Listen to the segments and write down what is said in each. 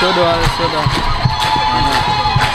soo dhawaada soo dhawaada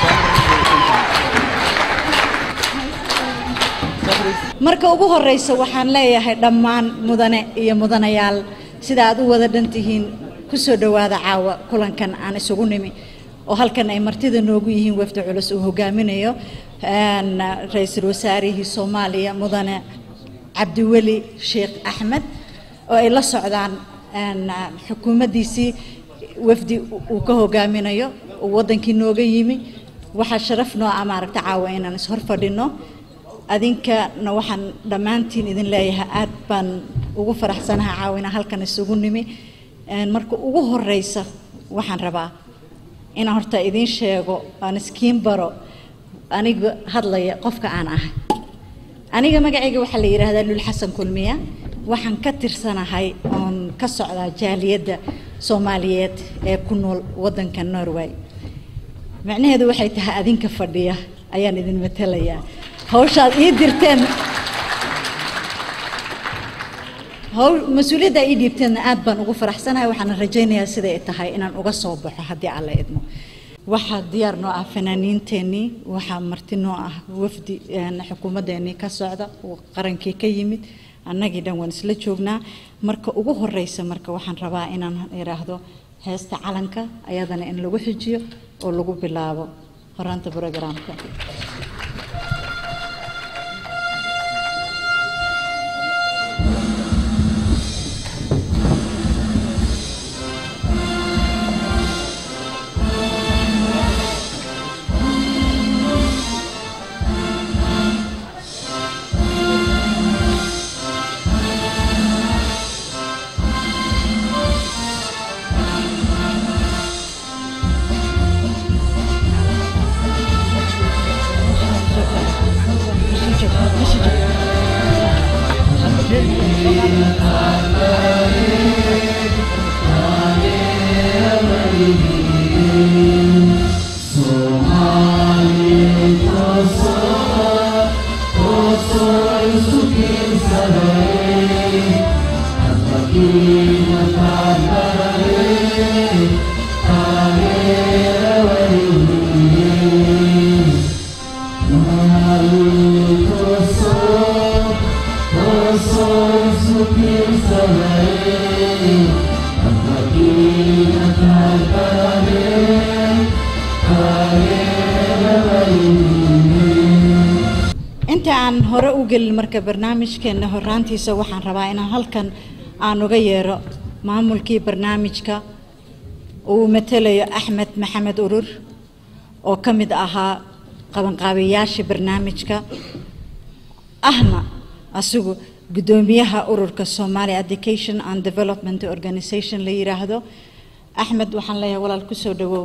marka ugu horeysa waxaan leeyahay dhammaan mudane iyo mudanayaal sida aad u wada dhan tihiin ku soo dhowaada caawa kulankan aan isugu nimi oo halkan ay martida noogu yihiin wafdi culus uu hogaaminayo een, ra-iisul wasaarihii soomaaliya mudane cabdiweli sheekh axmed oo ay la socdaan een, xukuumaddiisii wafdi uu ka hogaaminayo uu wadankii nooga yimi waxaa sharaf noo ah maaragta caawa inaan ishor fadhino adinkana waxaan dhammaantiin idin leeyahay aad baan ugu faraxsanahay caawina halkan isugu nimi Een, marka ugu horeysa waxaan rabaa inaan horta idiin sheego aan iskiin baro aniga hadlaya qofka aan ahay aniga magacayga waxaa la yidhaahdaa lul xasan kulmiya waxaan ka tirsanahay oon ka socdaa jaaliyadda soomaaliyeed ee ku nool wadanka norway macnaheedu waxay tahay adinka fadhiya ayaan idin matalayaa hawshaad ii dirteen hawl mas-uuliyadda ii dhiibteenna aad baan ugu faraxsanahay waxaana rajaynayaa siday ay tahay inaan uga soo baxo haddii alla idmo waxaa diyaar noo ah fanaaniinteennii waxaa marti noo ah wafdi een, xukuumaddeenii ka socda oo qarankii ka yimid annagii dhan waan isla joognaa marka ugu horeysa marka waxaan rabaa inaan idhaahdo heesta calanka ayadana in lagu xijiyo oo lagu bilaabo horaanta programka inta aan hore u gelin marka barnaamijkeena horaantiisa waxaan rabaa inaan halkan aan uga yeero maamulkii barnaamijka uu matalayo axmed maxamed urur oo ka mid ahaa qabanqaabiyaashii barnaamijka ahna asigu guddoomiyaha ururka Somali Education and Development Organization la yiraahdo axmed waxaan leeyahay walaal ku soo dhawow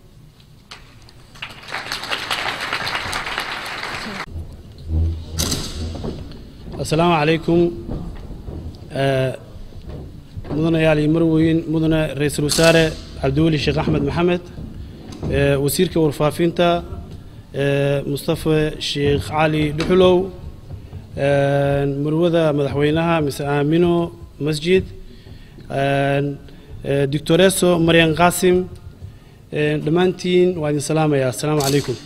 asalaamu calaykum Eh, mudanayaal iyo marweyn mudane ra-iisul wasaare cabdiweli sheekh axmed maxamed eh, wasiirka warfaafinta eh, mustafa sheekh cali dhuxulow eh, marwada madaxweynaha mise aamino masjid eh, eh, doctoreso maryan qaasim eh, dhammaantiin waa idin salaamaya asalaamu calaykum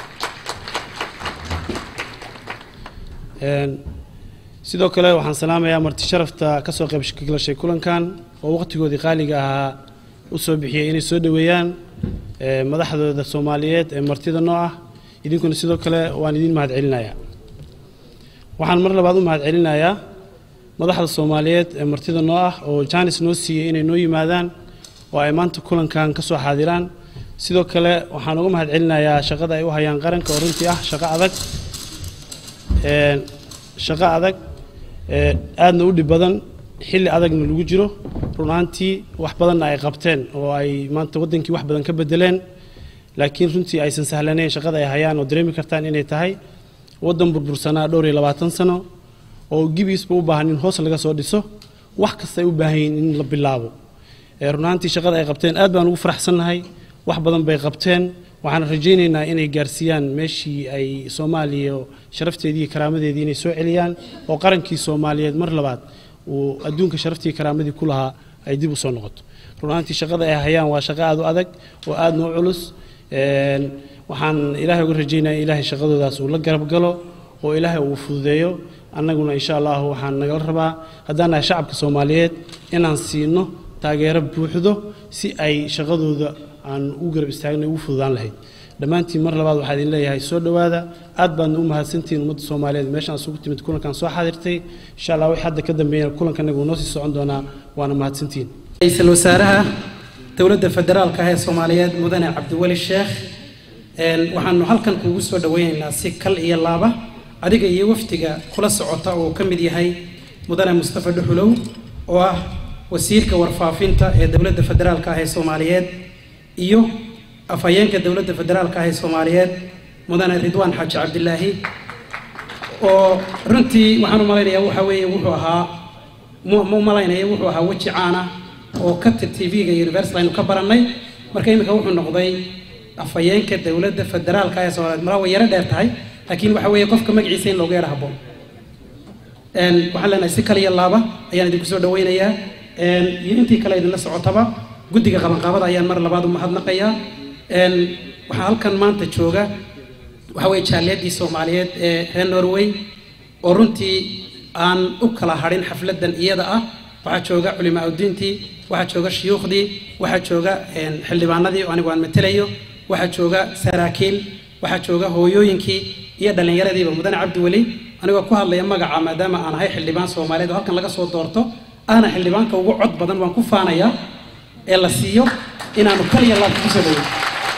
Een, sidoo kale waxaan salaamayaa marti sharafta ka soo qayb galashay kulankan oo waqtigoodii qaaliga ahaa u soo bixiyey inay soo dhoweeyaan eh, madaxdooda soomaaliyeed ee martida noo ah idinkuna sidoo kale waan idin mahadcelinayaa waxaan mar labaad u mahadcelinayaa madaxda soomaaliyeed ee martida noo ah oo jaanis noo siiyey inay noo yimaadaan oo ay maanta kulankan ka soo xaadiraan sidoo kale waxaan uga mahadcelinayaa shaqada ay u hayaan qaranka oo runtii ah shaqo adag Een, shaqo adag ee, aadna u dhib badan xilli adagna lagu jiro run ahaantii wax badanna ay qabteen oo ay maanta waddankii wax badan ka bedeleen laakiin runtii aysan sahlanayn shaqada ay hayaan oo dareemi kartaan inay tahay waddan burbursanaa dhowr iyo labaatan sano oo gibiisba u baahan in hoos laga soo dhiso wax kasta ay u baahan yihiin in la bilaabo ee run ahaantii shaqada ay qabteen aad baan ugu faraxsannahay wax badan bay qabteen waxaan rajaynaynaa inay gaarsiiyaan meeshii ay soomaaliya sharafteedii iyo karaamadeedii inay soo celiyaan oo qarankii soomaaliyeed mar labaad uu adduunka sharaftii iyo karaamadii ku lahaa ay dib u soo noqoto run ahaantii shaqada ay hayaan waa shaqo aada u adag oo aada noo culus Een, waxaan ilaahay uga rajaynaya ilaahay shaqadoodaas uu la garab galo oo ilaahay uu fududeeyo annaguna insha allahu waxaan nagala rabaa haddaan nahay shacabka soomaaliyeed inaan siino taageero buuxdo si ay shaqadooda aan u garab istaagno ugu fududaan lahayd dhammaantiin mar labaad waxaa idin leeyahay soo dhowaada aad baadna u mahadsantihiin ummadda soomaaliyeed meeshaan isugu timid kulankan soo xaadirtay insha allah wixii hadda ka dambeeyana kulankanagu noo sii socon doonaa waana mahadsantihiin ra-iisul wasaaraha dowladda federaalka ah ee soomaaliyeed mudane cabdiweli sheekh een, waxaanu halkan kuugu soo dhaweynaynaa si kal iyo laaba adiga iyo wafdiga kula socota oo uu ka mid yahay mudane mustafa dhuxulow oo ah wasiirka warfaafinta ee dowladda federaalka ah ee soomaaliyeed iyo afhayeenka dowladda federaalka ah ee soomaaliyeed mudane ridwaan xaaji cabdilaahi oo runtii waxaan u malaynayaa waxa weeye wuxuu ahaa mu ma u malaynaya wuxuu ahaa weji caana oo ka tir tv-ga universal aynu ka barannay marka iminka wuxuu noqday afhayeenka dowladda federaalka ee soomaaliyeed malaa way yaro dheer tahay laakiin waxa weeye qofka magaciisa in loogu yaro habboon Een, waxaan leenahay si kaliya laaba ayaan idinku soo dhaweynayaa Een, iyo intii kale idinla socotaba guddiga qabanqaabada ayaan mar labaad u mahadnaqayaa Een, waxaa halkan maanta jooga waxa weeye jaaliyadii soomaaliyeed ee reer norway oo runtii aan u kala hadhin xafladan iyada ah waxaa jooga culimaa udiintii waxaa jooga shuyuukhdii waxaa jooga een, xildhibaanadii oo anigu aan matelayo waxaa jooga saraakiil waxaa jooga hooyooyinkii iyo dhallinyaradiiba mudane cabdiweli anigoo ku hadlaya magaca maadaama aan ahay xildhibaan soomaaliyeed oo halkan laga soo doorto ahna xildhibaanka ugu cod badan waan ku faanayaa ee la siiyo inaanu kaliya laabka ku soo dhaweyn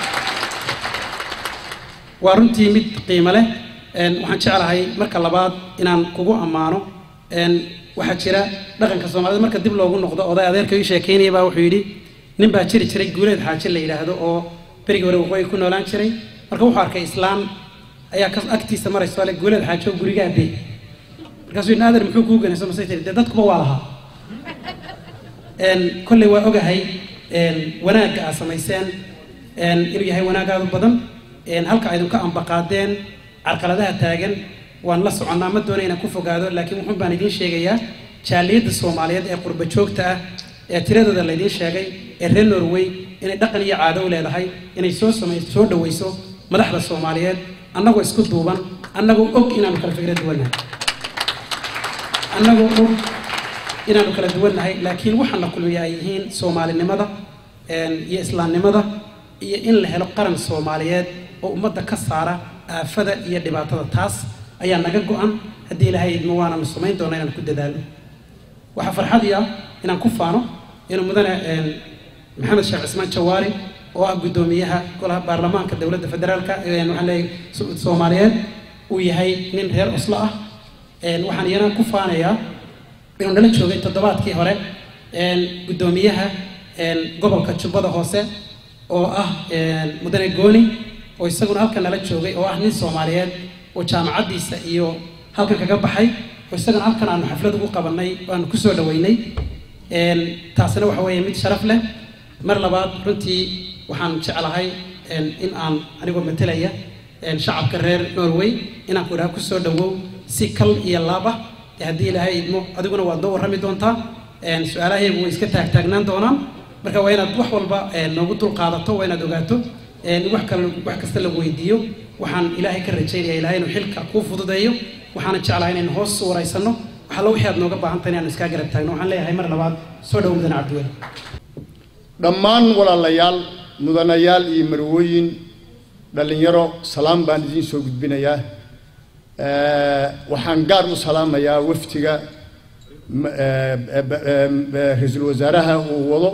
waa runtii mid qiimo leh Een, waxaan jeclahay marka labaad inaan kugu ammaano Een, waxaa jira dhaqanka soomaalida marka dib loogu noqdo oday adeerka ii sheekeynaya baa wuxuu yidhi nin baa jiri jiray guuleed xaaji la yidhaahdo oo berigii hore waqooyi ku noolaan jiray marka wuxuu arkay islaan ayaa ka agtiisa marayso ale guuleed xaaji oo gurigaa bey markaasuu yidhi naadir muxuu kuu ganayso masay tiri dee dadkuba waa lahaa Een, kolley waa ogahay een, wanaagga aad samayseen een, inuu yahay wanaag aad u badan een, halka aydinka ambaqaadeen carqaladaha taagan waan la soconnaa ma doona inaan ku fogaado laakiin wuxuun baan idiin sheegayaa jaaliyadda soomaaliyeed ee qurba joogta ah ee tiradooda laydiin sheegay ee reer norway inay dhaqan iyo caado u leedahay inay soo samay soo dhawayso madaxda soomaaliyeed annagoo isku duuban annagoo og inaanu kala fikrad duwannahay annagoo og inaanu kala duwannahay laakiin waxaana kulmiya ay yihiin soomaalinimada een, iyo islaamnimada iyo in la helo qaran soomaaliyeed oo ummadda ka saara aafada iyo dhibaatada taas ayaa naga go-an haddii ilaahay idmo waananu samayn doona inaan ku dadaalno waxaa farxadii ah inaan ku faano inuu mudane een, maxamed sheekh cismaan jawaari oo ah guddoomiyaha golaha baarlamaanka dowladda federaalka een, waxaan leeyahay so- soomaaliyeed uu yahay nin reer oslo ah Een, waxaan iyana ku faanayaa inuu nala joogay toddobaadkii hore een, guddoomiyaha een, gobolka jubbada hoose oo ah een, mudane gooni oo isaguna halkan nala joogay oo ah nin soomaaliyeed oo jaamacaddiisa iyo halkan kaga baxay oo isagana halkan aanu xaflad ugu qabannay waanu ku soo dhaweynay Een, taasina waxa weeye mid sharaf leh mar labaad runtii waxaan jeclahay een, in aan anigoo matelaya een, shacabka reer norway inaan ku idhaha ku soo dhawow si kal iyo laab ah ee haddii ilaahay idmo adiguna waad noo warrami doontaa Een, su-aalahaygu way iska taagtaagnaan doonaan marka waa inaad wax walba een, noogu dul qaadato waa inaad ogaato een, wax kale wax kasta lagu weydiiyo waxaan ilaahay ka rajaynaya ilaahay inuu xilka kuu fududeeyo waxaana jeclahay inaynu hoos u waraysano wax alla wixii aad nooga baahan tahay inaanu iskaa garab taagno waxaan leeyahay mar labaad soo dhow mudane cabdiweli dhammaan walaalayaal mudanayaal iyo marwooyin dhallinyaro salaam baan idiin soo gudbinayaa Eh, waxaan gaar u salaamayaa wafdiga m- eh, eh, ba- eh, eh, ra-iisul wasaaraha uu wado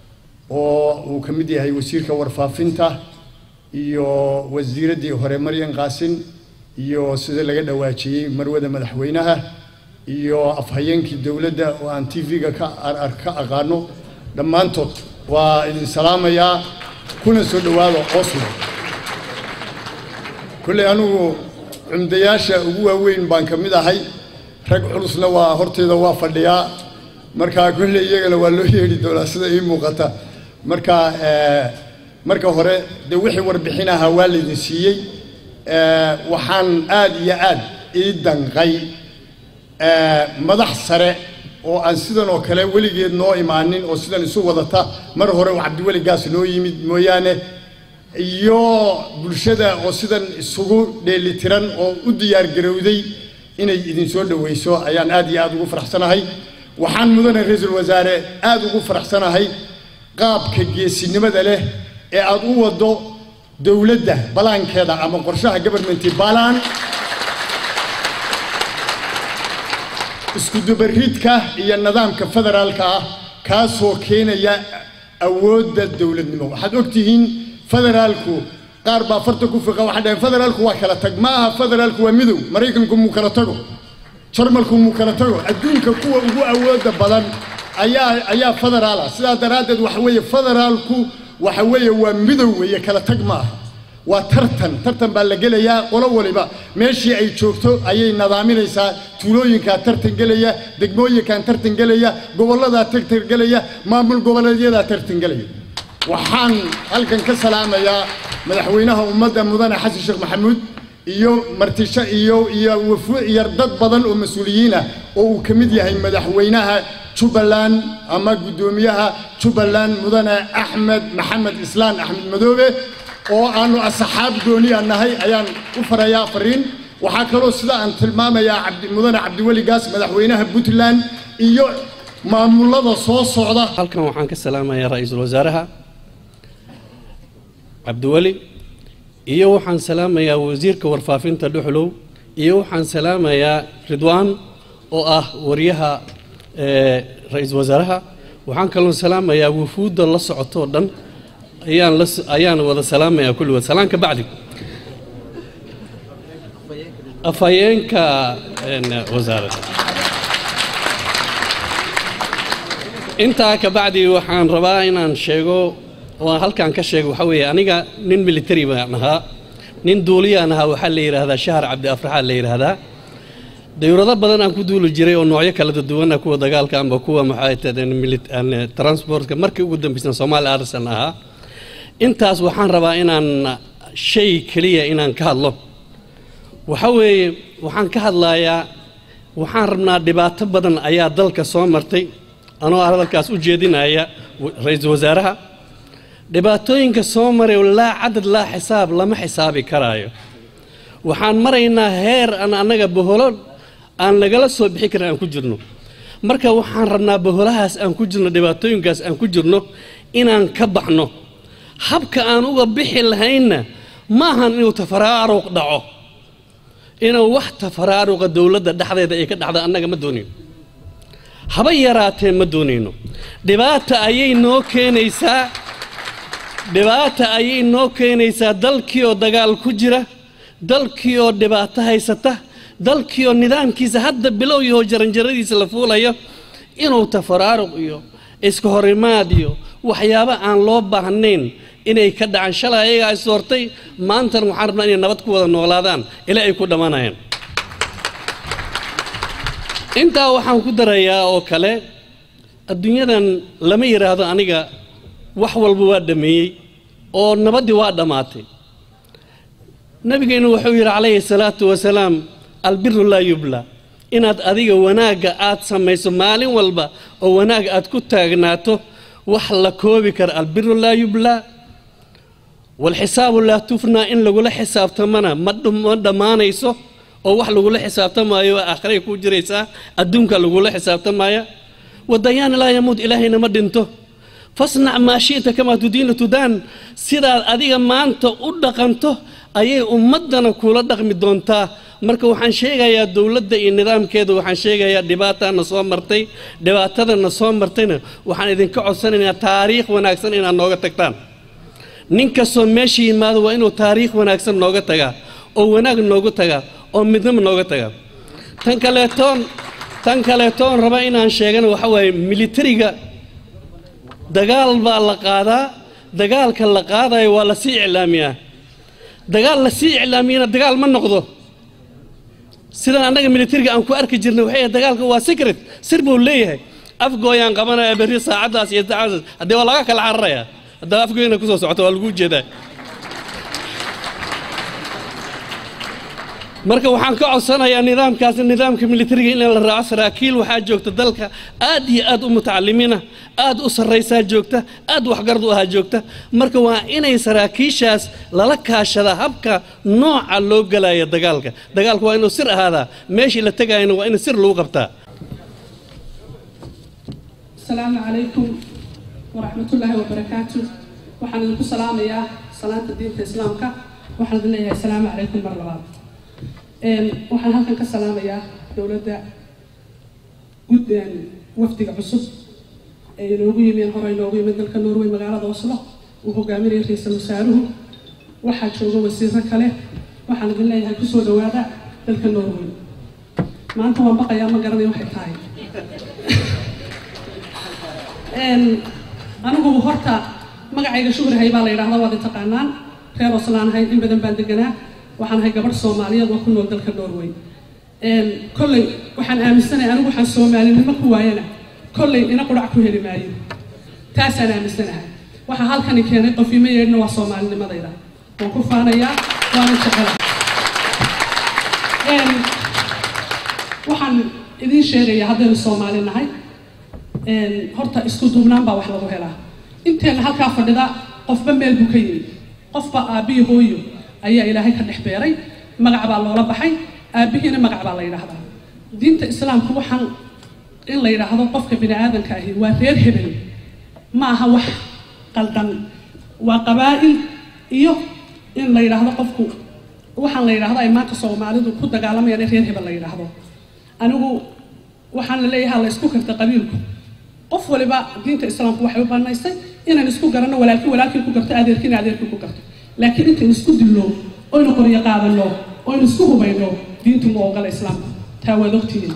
oo uu ka mid yahay wasiirka warfaafinta iyo wasiiraddii hore maryan qaasin iyo sida laga dhawaajiyey marwada madaxweynaha iyo afhayeenkii dowladda oo aan t v-ga ka ar- ar- ka aqaano dhammaantood waa idin salaamayaa kuna soo dhowaada oslo kolley anigu cumdayaasha ugu waaweyn baan ka mid ahay rag culusna waa horteeda waa fadhiyaa marka kolley iyagana waa loo yeedhi doonaa sida ii muuqata marka eh, marka hore dee wixii warbixin ahaa waa laydin siiyey Eh, waxaan aad iyo aad ii danqay eh, madax sare oo aan sidan oo kale weligeed noo imaanin oo sidan isu wadata mar hore oo cabdiweligaas noo yimid mooyaane iyo bulshada oo sidan isugu dheelitiran oo u diyaargarowday inay idin soo dhoweyso ayaan aad iyo aad ugu faraxsanahay waxaan mudane ra-iisul wasaare aad ugu faraxsanahay qaabka geesinimada leh ee aad u waddo dowladda balaankeeda ama qorshaha governmenti balaan iskudubaridka iyo nidaamka federaalka ah kaasoo keenaya awoodda dowladnimo waxaad ogtihiin federaalku qaar baa farta ku fiqa waxay dhaheen federaalku waa kala tag ma aha federaalku waa midow maraykanku muu kala tago jarmalku muu kala tago adduunka kuwa ugu awooda badan ayaa ayaa federaala sidaa daraaddeed waxa weeye federaalku waxa weeye waa midow weeye kala tag ma aha waa tartan tartan baa la gelayaa qolo waliba meeshii ay joogto ayay nadaaminaysaa tuulooyinkaa tartan gelaya degmooyinkan tartan gelaya gobolladaa tartan gelaya maamul goboleedyadaa tartan gelaya waxaan halkan ka salaamayaa madaxweynaha ummadda mudane xasan sheekh maxamuud iyo martisho iyo iyo wafu iyo dad badan oo mas-uuliyiin ah oo uu ka mid yahay madaxweynaha jubbaland ama guddoomiyaha jubbaland mudane axmed maxamed islaan axmed madoobe oo aanu asxaab gooniya nahay ayaan u farayaa fariin waxaa kaloo sida aan tilmaamayaa cabdi mudane cabdiweli gaas madaxweynaha puntland iyo maamulada soo socda halkan waxaan ka salaamayaa ra-iisul wasaaraha cabdiweli iyo waxaan salaamayaa wasiirka warfaafinta dhuxlow iyo waxaan salaamayaa ridwaan oo ah wariyaha ra-iisul wasaaraha waxaan kaloo salaamayaa wufuudda la socotoo dhan ayaan la ayaan wada salaamayaa kulligood salaan ka bacdi afhayeenka wasaaradda intaa ka bacdi waxaan rabaa inaan sheego oo halkaan ka sheego waxaa weeye aniga nin military baan ahaa nin duuliyaan ahaa waxaa la yidhaahdaa shahar cabdi afraxaa la yidhaahdaa dawlado badan aan ku duuli jiray oo noocyo kala duwana kuwa dagaalka amba kuwa maxay tahdeen transportka markii ugu dambaysan soomaali arsan ahaa intaas waxaan rabaa inaan shay keliya inaan ka hadlo waxa weeye waxaan ka hadlayaa waxaan rabnaa dhibaato badan ayaa dalka soo martay anoo hadalkaas u jeedinaya ra-iisul wasaaraha dhibaatooyinka soo maray laa cadad laa xisaab lama xisaabi karaayo waxaan maraynaa heer aan annaga boholo aan nagala soo bixi karin aan ku jirno marka waxaan rabnaa boholahaas aan ku jirno dhibaatooyinkaas aan ku jirno inaan ka baxno habka aan uga bixi lahaynna maahan inuu tafaraaruq dhaco inuu wax tafaraaruqa dowladda dhexdeeda ay ka dhacda annaga ma doonayno haba yaraatee ma doonayno dhibaata ayay noo keenaysaa dhibaata ayay noo keenaysaa dalkii oo dagaal ku jira dalkii oo dhibaato haysata dalkii oo nidaamkiisa hadda bilow yahoo jaranjaradiisa la fuulayo inuu tafaraaruq iyo iska horimaad iyo waxyaabo aan loo baahnayn inay ka dhacaan shalay ayagaa is doortay maantana waxaan rabnaa inay nabad ku wada noolaadaan ilaa ay ku dhammaanayaan intaa waxaan ku darayaa oo kale adduunyadan lama yidhaahdo aniga wax walba waa dhammeeyey oo nabaddii waa dhammaatay nabigeennu wuxuu yidhi calayhi salaatu wasalaam albiru laa yubla inaad adiga wanaagga aad samayso maalin walba oo wanaag aad ku taagnaato wax la koobi kara albiru laa yubla walxisaabu laa tufnaa in lagula xisaabtamana ma dhammaanayso oo wax lagula xisaabtamaayo aakhiray ku jiraysaa adduunka lagula xisaabtamaya wadayaan laa yamuut ilaahayna ma dhinto fasnac maa shi'ta kamaa tudiinu tudaan sidaad adiga maanta u dhaqanto ayay ummaddana kula dhaqmi doontaa marka waxaan sheegayaa dowladda iyo nidaamkeeda waxaan sheegayaa dhibaataana soo martay dhibaatadana soo martayna waxaan idinka codsanaynaa taariikh wanaagsan inaad nooga tagtaan nin kastoo meesha yimaado waa inuu taariikh wanaagsan nooga tagaa oo wanaag noogu tagaa oo midnimo nooga tagaa tan kaleetoon tan kaleetoon raba inaan sheegana waxa waaye militariga dagaal baa la qaadaa dagaalka la qaadayo waa la sii iclaamiyaa dagaal la sii iclaamiyana dagaal ma noqdo sidan annaga militariga aan ku arki jirnay waxay dagaalka waa secret sir buu leeyahay afgooyaan qabanaya berri saacaddaas iyo saacadaas haddee waa laga kala cararayaa haddaa afgooyana kusoo socota waa lagu jeedaa marka waxaan ka codsanayaa nidaamkaas nidaamka militariga in la raaco saraakiil waxaa joogta dalka aad iyo aad u mutacalimiina aad u sarraysaa joogta aad waxgarad u ahaa joogta marka waa inay saraakiishaas lala kaashada habka nooca loo galayo dagaalka dagaalka waa inuu sir ahaadaa meeshii la tegayana waa in sir lagu qabtaa السلام عليكم ورحمة الله وبركاته waxaan idinku salaamayaa salaanta diinta islaamka waxaan idin leeyahay asalaamu calaykum mar labaad waxaan halkan ka salaamayaa dowladda gud wafdiga cusub ee inoogu yimid hore inoogu yimid dalka norway magaalada oslo uu hogaaminaya ra-iisul wasaaruhu waxaa jooga wasiiro kale waxaan idin leeyahay kusoo dhawaada dalka norway maanta waan baqayaa ma garanayo waxay tahay anigu horta magacayga shuhrahay baa la yidhaahdaa waad taqaanaan reer oslaan ahay in badan baan deganaa waxaan ahay gabadh soomaaliyeed oo ku nool dalka norway kolley waxaan aaminsanahay anigu waxaan soomaalinimo ku waayana kolley ina qudhac ku heli maayo taasaan aaminsanahay waxaa halkani keenay qof ima yeedhna waa soomaalinimadayda waan ku faanayaa waana jecela waxaan idiin sheegayaa haddaynu soomaali nahay horta isku duubnaan baa wax lagu helaa inteena halkaa fadhida qofba meel buu ka yimid qofba aabbihi hooyo ayaa ilaahay ka dhex beeray magac baa loola baxay aabbihiina magac baa la yidhaahdaa diinta islaamku waxaan in la yidhaahdo qofka bini aadanka ahi waa reer hebel ma aha wax qaldan waa qabaa'il iyo in la yidhaahdo qofku waxaan la yidhaahdo ay maanta soomaalidu ku dagaalamayaan in reer hebel la yidhaahdo anigu waxaan la leeyahay la isku karta qabiilku qof waliba diinta islaamku waxay u banaysay inaan isku garanno walaalkii walaalkii ku garto adeerkiina adeerkii ku garto laakiin intaynu isku dilno oynu qoryo qaadano oynu isku hubayno diintu ma ogola islaamku taa waad ogtihiin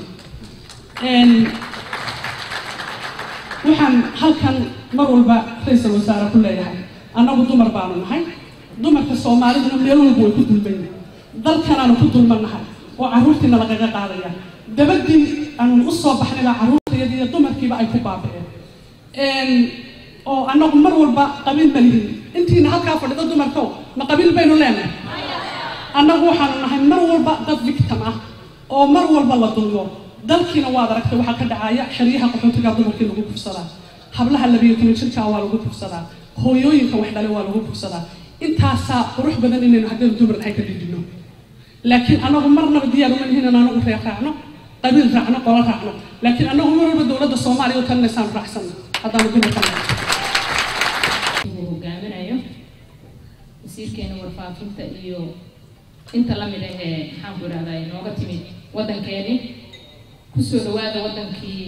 waxaan halkan mar walba ra-iisul wasaare ku leeyahay annagu dumar baanu nahay dumarka soomaaliduna meel walba way ku dulmayn dalkanaanu ku dulmannahay oo carruurtiina lagaga qaadaya dabadii aanu u soo baxnay baa carruurtayadii iyo dumarkiiba ay ku baaba'een oo annagu mar walba qabiil ma lihin intiina halkaa fadhido dumarkow ma qabiil baynu leenahay annagu waxaanu nahay mar walba dad victim ah oo mar walba la dulmo dalkiina waad aragtay waxaa ka dhacaya xeryaha qaxootigaa dumarkii lagu kufsadaa hablaha labiyo toban jirkaa waa lagu kufsadaa hooyooyinka wax dhale waa lagu kufsadaa intaasaa qurux badan inaynu haddaynu dumar nahay ka dhidhino laakiin annagu marnaba diyaar uma nihin in anagu reer raacno qabiil raacno qolo raacno laakiin annagu mar walba dowladda soomaaliya u talinaysaan raacsanno haddaanu dumarka nahay uu hogaaminayo wasiirkeena warfaafinta iyo inta la mid ah ee maxaan ku idhahdaa inooga timid waddankeedii kusoo dhawaada waddankii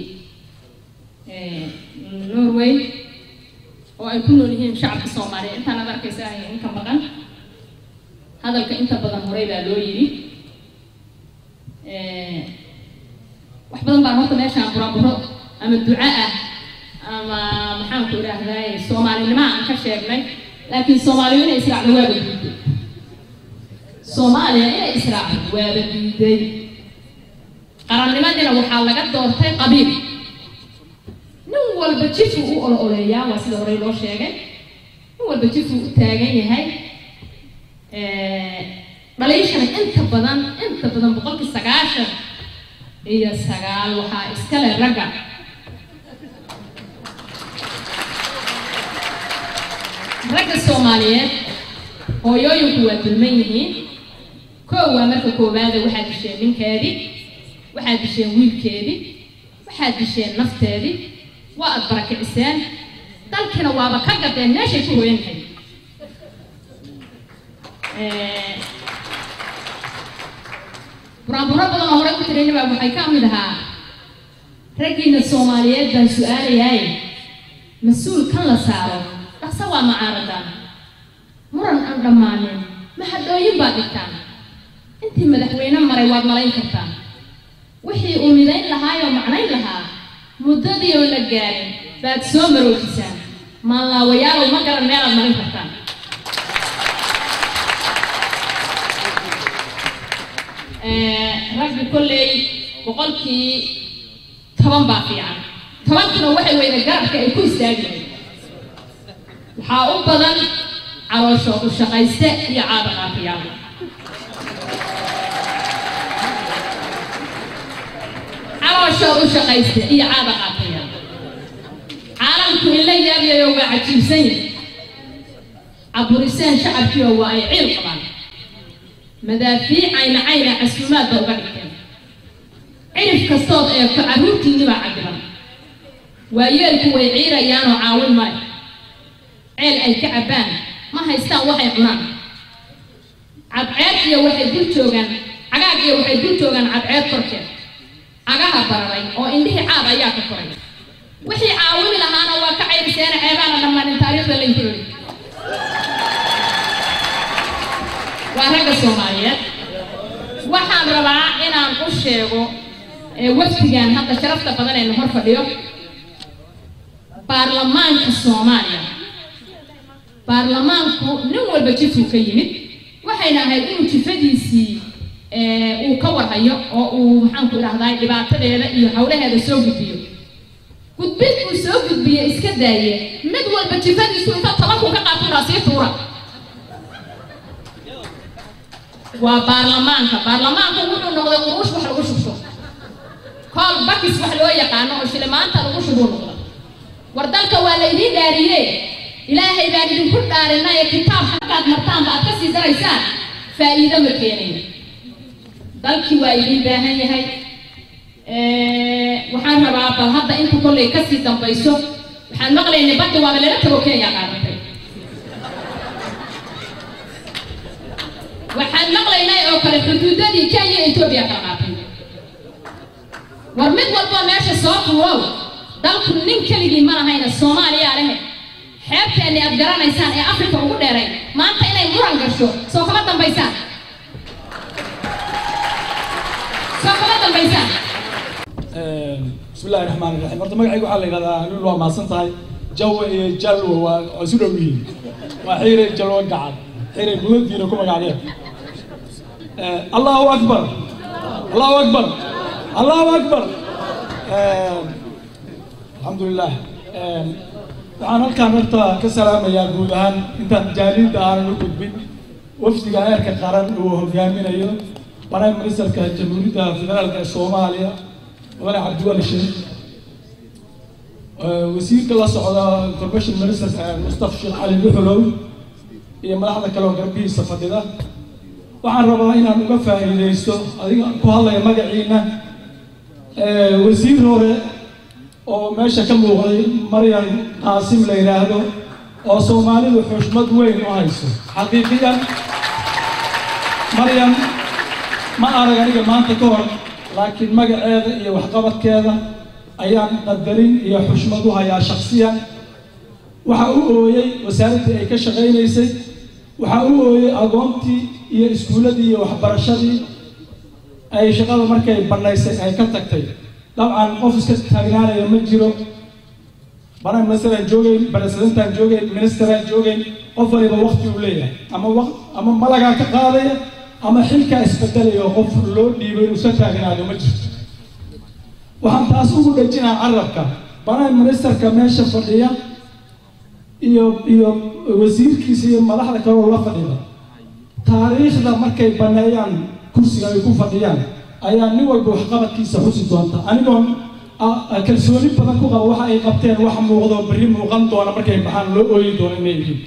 norway oo ay ku nool yihiin shacabka soomaaliya intaan ad arkaysa ay inka maqan hadalka inta badan horey baa loo yidhi wax badan baan horta meeshaan buraburo ama duco ah ama maxaan ku idhaahdaa soomaalinimo aan ka sheegnay laakiin soomaaliya inay israacdo waaba diiday soomaaliya inay israacdo waaba diiday qarannimadina waxaa laga doortay qabiil nin walba jifuu u olo oleeyaa waa sida horey loo sheegay nin walba jifuu u taagan yahay dhaliishana inta badan inta badan boqolkii sagaashan iyo sagaal waxaa iskale ragga ragga soomaaliyeed hooyooyinku waa dulman yihiin koow waa marka koowaada waxaad disheen ninkeedii waxaad disheen wiilkeedii waxaad disheen nafteedii waa aad barakiciseen dalkina waaba ka gadeen meeshay ku hoyantahay buraanburo badan oo horey ku tirayna waxay ka mid ahaa raggiina soomaaliyeed baan su-aalayaay mas-uul kan la saaro dhaqso waa macaaradan muran aan dhammaanin maxadhooyin baad dhigtaan intii madaxweyne maray waad malayn kartaan wixii uu midayn lahaayoo macnayn lahaa muddadii oo la gaarin baad soo maroojisaan maanlaawayaalow ma garan meelaad marin kartaan raggi kolley boqolkii toban baa fiican tobankuna waxay weyda garabka ay ku istaagi lahayd waxaa u badan calooshoodu shaqayste iyo caada qaafiyaal calooshood u shaqaysta iyo caada qaataya caalamku in la yaabiyayo waa cajiibsan yahay caburiseen shacabkiioo waa ay ciil qabaan madaafiic ayna cayna casuumaadba uga dhigteen cirif kastood eegto carruurtiinibaa cabiran waayeelku way ciirayaanoo caawin maayo ceel ay ka cabbaan ma haystaan waxay cunaan cadceed iyo waxay dul joogaan cagaag iyo waxay dul joogaan cadceed korkeed cagaha bararay oo indhihii caad ayaa ka koray wixii caawini lahaana waa ka cayriseena ceebaana dhammaanin taariikhda laynku yidhi waa ragga soomaaliyeed waxaan rabaa inaan u sheego wafdigan hadda sharafta badan ee hor fadhiyo baarlamaanka soomaaliya baarlamaanku nin walba jifuu ka yimid waxayna ahayd inuu jifadiisii uu ka warhayo oo uu maxaanku idhahdaa dhibaatadeeda iyo hawlaheeda soo gudbiyo gudbid uu soo gudbiye iska daaye mid walba jifadiisu inta toban kun ka qaaturaa sii tuura waa baarlamaanka baarlamaanku wuxuu noqday quruush wax lagu shubsho kool bakis wax loo yaqaano oo shilimaanta lagu shubuu noqda war dalka waa laydiin dhaariye ilaahay baan idinku dhaarinay kitaab halkaad martaanba aad ka sii daraysaan faa'iido ma keenayo dalkii waa idiin baahan yahay waxaan rabaa bal hadda inta kollay kasii dambayso waxaan maqlaynay badda waaba lala tago kenya qaadatay waxaan maqlaynay oo kale xuduudadii kenya etoobiya kala qaatay war mid walba meesha soo tuurow dalku nin keligii ma lahayna soomaaliyaa lehe xeebteenni aad garanaysaan ee afrika ugu dheeray maanta inay muran gasho soo kama dambaysaan soo kama dambaysaan بسم الله الرحمن الرحيم horta magacayga waxaa la yidhahdaa lul waa mahadsan tahay jawa iyo jalwa waa waa isu dhow yihiin waa xiiray jalwa gacan xiiray buladiina ku magacdeen allahu akbar allahu akbar allahu akbar alxamdulilah waxaan halkaan horta ka salaamayaa guud ahaan intaan jaaliinta aanan u gudbin wafdiga eerka qaran uu hogaaminayo prime ministerka jamhuuriyadda federaalka ee soomaaliya mudane cabdiwali sheekh wasiirka la socda information minister mustafa sheekh cali duxulow iyo madaxda kale oo garbihiisa fadhida waxaan rabaa inaan uga faa'iidaysto adiga ku hadlaya magaciina wasiir hore oo meesha ka muuqday maryam qaasim la yidhaahdo oo soomaalidu xushmad weyn u hayso xaqiiqiyan maryam ma arag aniga maanta ka hor laakiin magaceeda iyo waxqabadkeeda ayaan qadarin iyo xushmad u hayaa shaksiyan waxa u ooyey wasaaraddii ay ka shaqaynaysay waxa u ooyey agoontii iyo iskuulladii iyo waxbarashadii ay shaqada markay bannaysay ay ka tagtay dabcan qof iska taagnaanaya ma jiro prime ministeraan joogeyn presidentaan joogeyn ministeraan joogeyn qof waliba wakti uu leeyahay ama waq ama malagaa ka qaadaya ama xilkaa isbedelaya oo qof loo dhiibay inuu iska taagnaado ma jirto waxaan taas ugu dhejinaa carabka prime ministerka meesha fadhiya iyo iyo wasiirkiisa iyo madaxda kale oo la fadhida taariikhda markay baneeyaan kursiga ay ku fadhiyaan ayaa nin walba waxqabadkiisa xusi doonta anigoon kalsooni badan ku qaba waxa ay qabteen wax muuqdo berri muuqan doona markay baxaan loo ooyi doono inay yihiin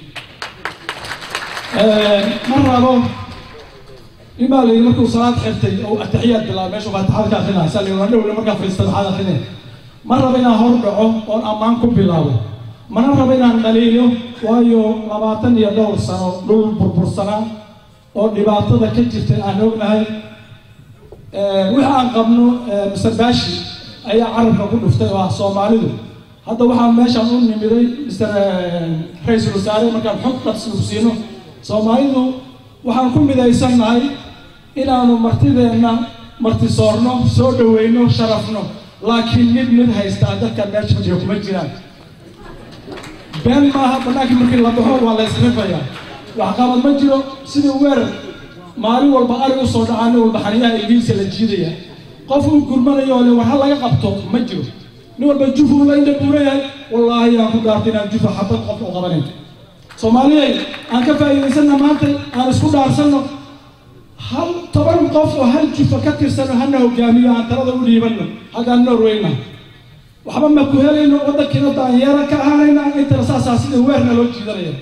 ma rabo nin baa layidhi markuu salaad xirtay oo ataxiyaad bilaaba meeshu faatixada ka akrinaa saa layidhi waa dhowle markaa fadhiista maxaad akrinay ma rabo inaan hor dhaco oon ammaan ku bilaabo mana rabo inaan dhaliilo waayo labaatan iyo dhowr sano dhul burbursanaa oo dhibaatada ka jirtay aan ognahay wixii aan qabno mister baashi ayaa carabka ku dhuftay oo ah soomaalidu hadda waxaan meeshaan u nimiday mister ra-iisul wasaare markaan xog dhaqsiino soomaalidu waxaan ku midaysannahay inaanu martideenna martisoorno soo dhaweyno sharafno laakiin mid mid haystaa dadkan meesha fadhiyo kuma jiraan been maaha bannaankii markii la baxo waa la isrifayaa waxqabad ma jiro sidii weerar maalin walba ari u soo dhacaa nin walba xaniyaha ilgiisa la jiidaya qof uu gurmanayo oo le war ha laga qabto ma jiro nin walba jufu la indha buura yahay wallaahi aan ku dhaartay inaan jufa xabad qof u qabanayn soomaaliyay aan ka faa'iidaysanna maanta aan isku dhaarsanno hal toban qof oo hal jifa ka tirsano hana hogaamiyo aan talada u dhiibanno halkaan norwayna waxba ma ku helayno waddankiina daanyeera ka ahaanayna intana saasaa sida weerna loo jiidanaya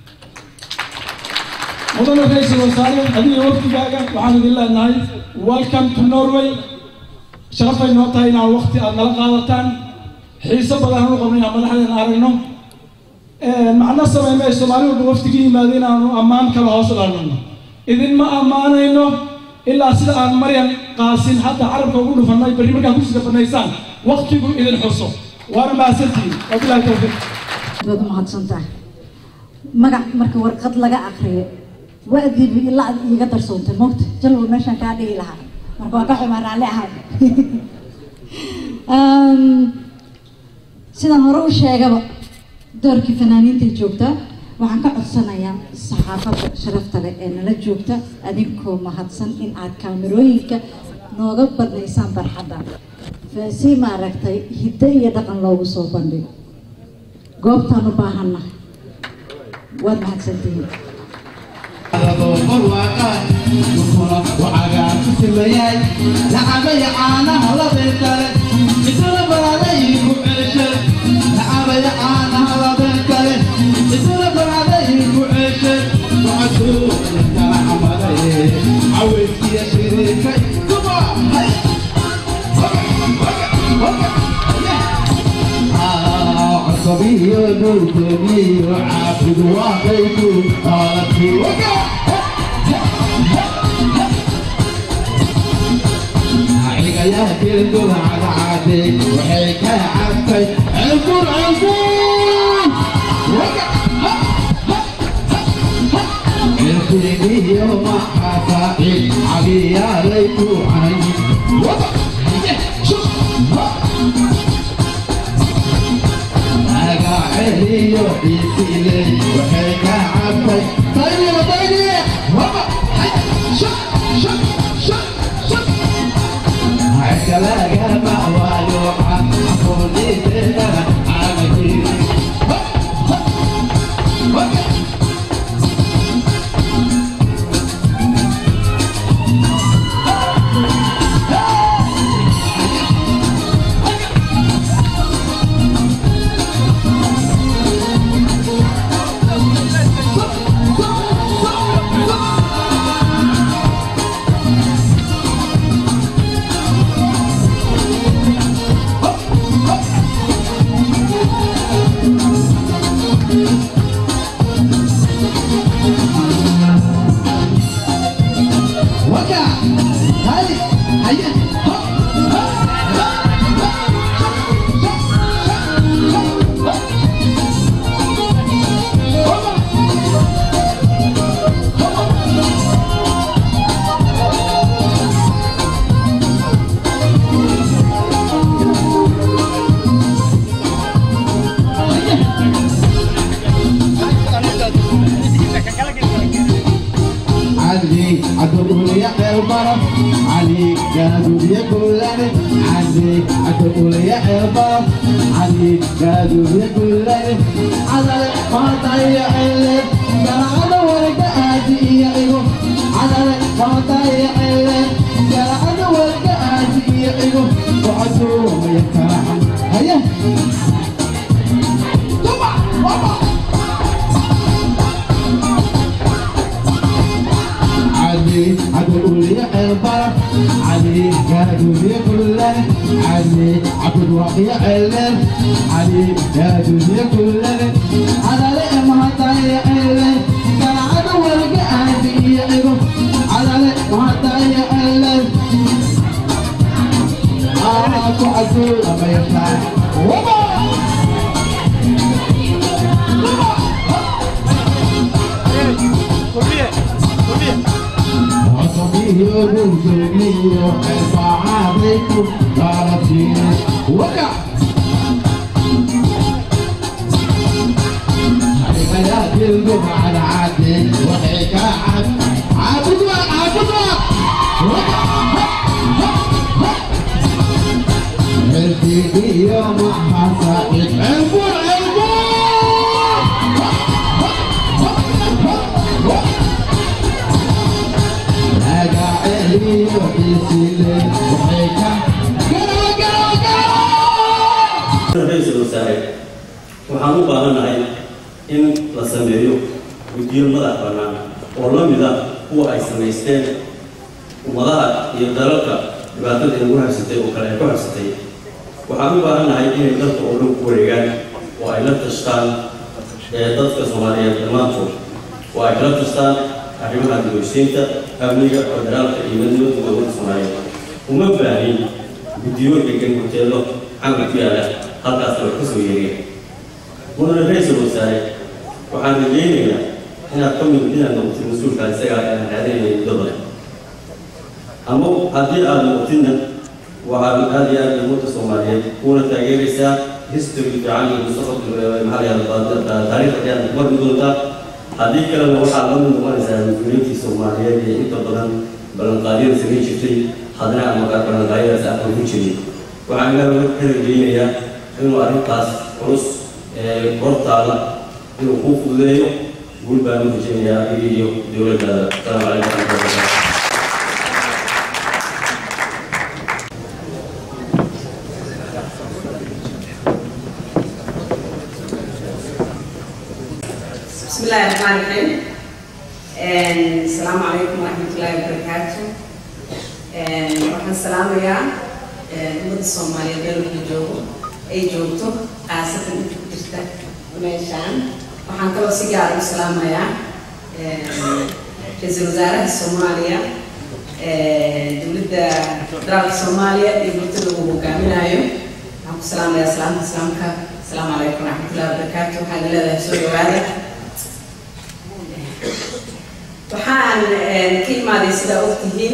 mudane ra-iisul wasaare adiga wafdigaaga waxaan idin leenahay welcome to norway sharafay noo tahay inaan waqti aad nala qaadataan xiiso badan aan u qabno inaan madaxdeena aragno macno samay may soomaali walba wafdigi yimaada inaanu ammaan kala hoos dhaanano idinma ammaanayno ilaa sida aan maryan qaasin hadda carabka ugu dhufanay berri markaad ku sigafanaysaan waqtigu idin xuso waana mahadsantihiin wabilahi tawfiiq baad umahadsan tahay magac marka warqad laga akriyo wa'diiba ilaa ad iiga darsoontay moogta jalwa meeshaan kaa dhigi lahaa marka waa ka xumaa raalli ahay sidaan hore u sheegaba doorkii fanaaniinta joogtaa waxaan ka codsanayaa saxaafadda sharafta leh ee nala joogta adinkoo mahadsan in aad kaamirooyinka nooga badnaysaan barxadda si maaragtay hiddo iyo dhaqan loogu soo bandhigo goobtaan u baahannahay waad mahadsantihiin صبيه نور عابد وعطيته قالت في وقع يا كل على عادي وحيك عبتي عنقر عنقر وقع الفيدي يوم حفاقي عبي يا ليتو عيني وقع شوف عيني يوحيتي لي وحيك عبتي طيني وطيني وقع شوف شوف شوف شوف عكلاقة معوالوحة عفوني تهنا عامكي وقع هاي هيا علي عدو يا البرف علي قادوا يقولن علي عدو يا البرف علي قادوا يقولن على ما ضيع الليل قال انا ورقة ادي يا ايوه على ما ضيع الليل قال انا ورقة ادي يا ايوه وعدو ما يكرهن هيا طبعا طبعا علي عدو لي البرف علي قادوا لي كلنا علي عبد وقي علم علي قادوا لي كلنا على لي ما طيع علم كان عدو القاعد يعرف على لي ما طيع علم آه عدو ما يطلع وما وصبيه وجودني وحرفع عليكم طارتين وقع حركات الجمعة العادل وحيك عبد عبد عبد الفيدي يوم حصائد عبور عبور xiisiile waxay ka ra-iisul wasaare waxaan u baahannahay in la sameeyo guddiyo madax bannaan oo la mid ah kuwa ay samaysteen ummadaha iyo dalalka dhibaatada inagu habsatay oo kale ay ku habsatay waxaan u baahannahay inay dalka oo dhan ku wareegaan oo ay la tashtaan ee dadka soomaaliyeed dhammaantood oo ay kala tashtaan arrimaha dibosiinta amniga federaalka iyo midnimada dowladda soomaaliyeed uma baahin guddiyo degan hoteelo xamar ku yaala halkaasna wax ka soo yeeriya mudane ra-iisul wasaare waxaan rajaynayaa inaad ka mid inaad noqotid mas-uulka isagaa ee aan raadinaya muddo badan ama haddii aad noqotidna waxaad aad iyo aad ummadda soomaaliyeed kuuna taageeraysaa history fiican iyo mustaqbalka maxaa la yahda taariikhda ayaad marmi doontaa haddii kalena waxaad la mid noqonaysaa mas-uuliyiintii soomaaliyeed ee inta badan ballanqaadyada samayn jirtay haddana ama ballanqaadyadaas aqal ku jirin waxaan ilaahay ka rajaynayaa inuu arrintaas culus ee hortaada inuu kuu fududeeyo guul baan u rajaynayaa adiga iyo dowladdaada asalaamu calaykum waraxmatullahi wabarakaatu بسم الله الرحمن الرحيم السلام عليكم ورحمة الله وبركاته waxaan salaamayaa ummadda soomaaliyeed meel walba joogo ay joogto khaasatan inta ku jirta meeshaan waxaan kaloo si gaar u salaamayaa ra-iisul wasaaraha soomaaliya dowladda federaalka soomaaliya iyo bultada uu hogaaminayo waxaan ku salaamayaa salaamta islaamka asalaamu calaykum waraxmatullahi wabarakaatu waxaan leedahay soo dhawaada waxaan ka imaaday sidaa ogtihiin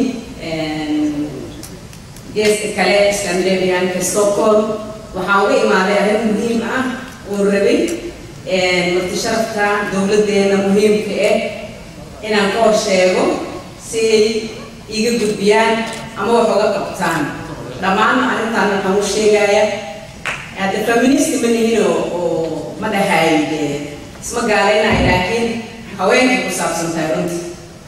geeska kale scandinavianka stockholm waxaan uga imaaday arrin muhiim ah oo rabay marti sharafka dowladdeena muhiimka ah inaan ka hor sheego si ay iga gudbiyaan ama wax uga qabtaan dhammaan arrintaan waxaan u sheegaya hadda feminist ma nihin oo oo ma dhahay isma gaalaynayo laakiin haweenkay ku saabsan tahay runtii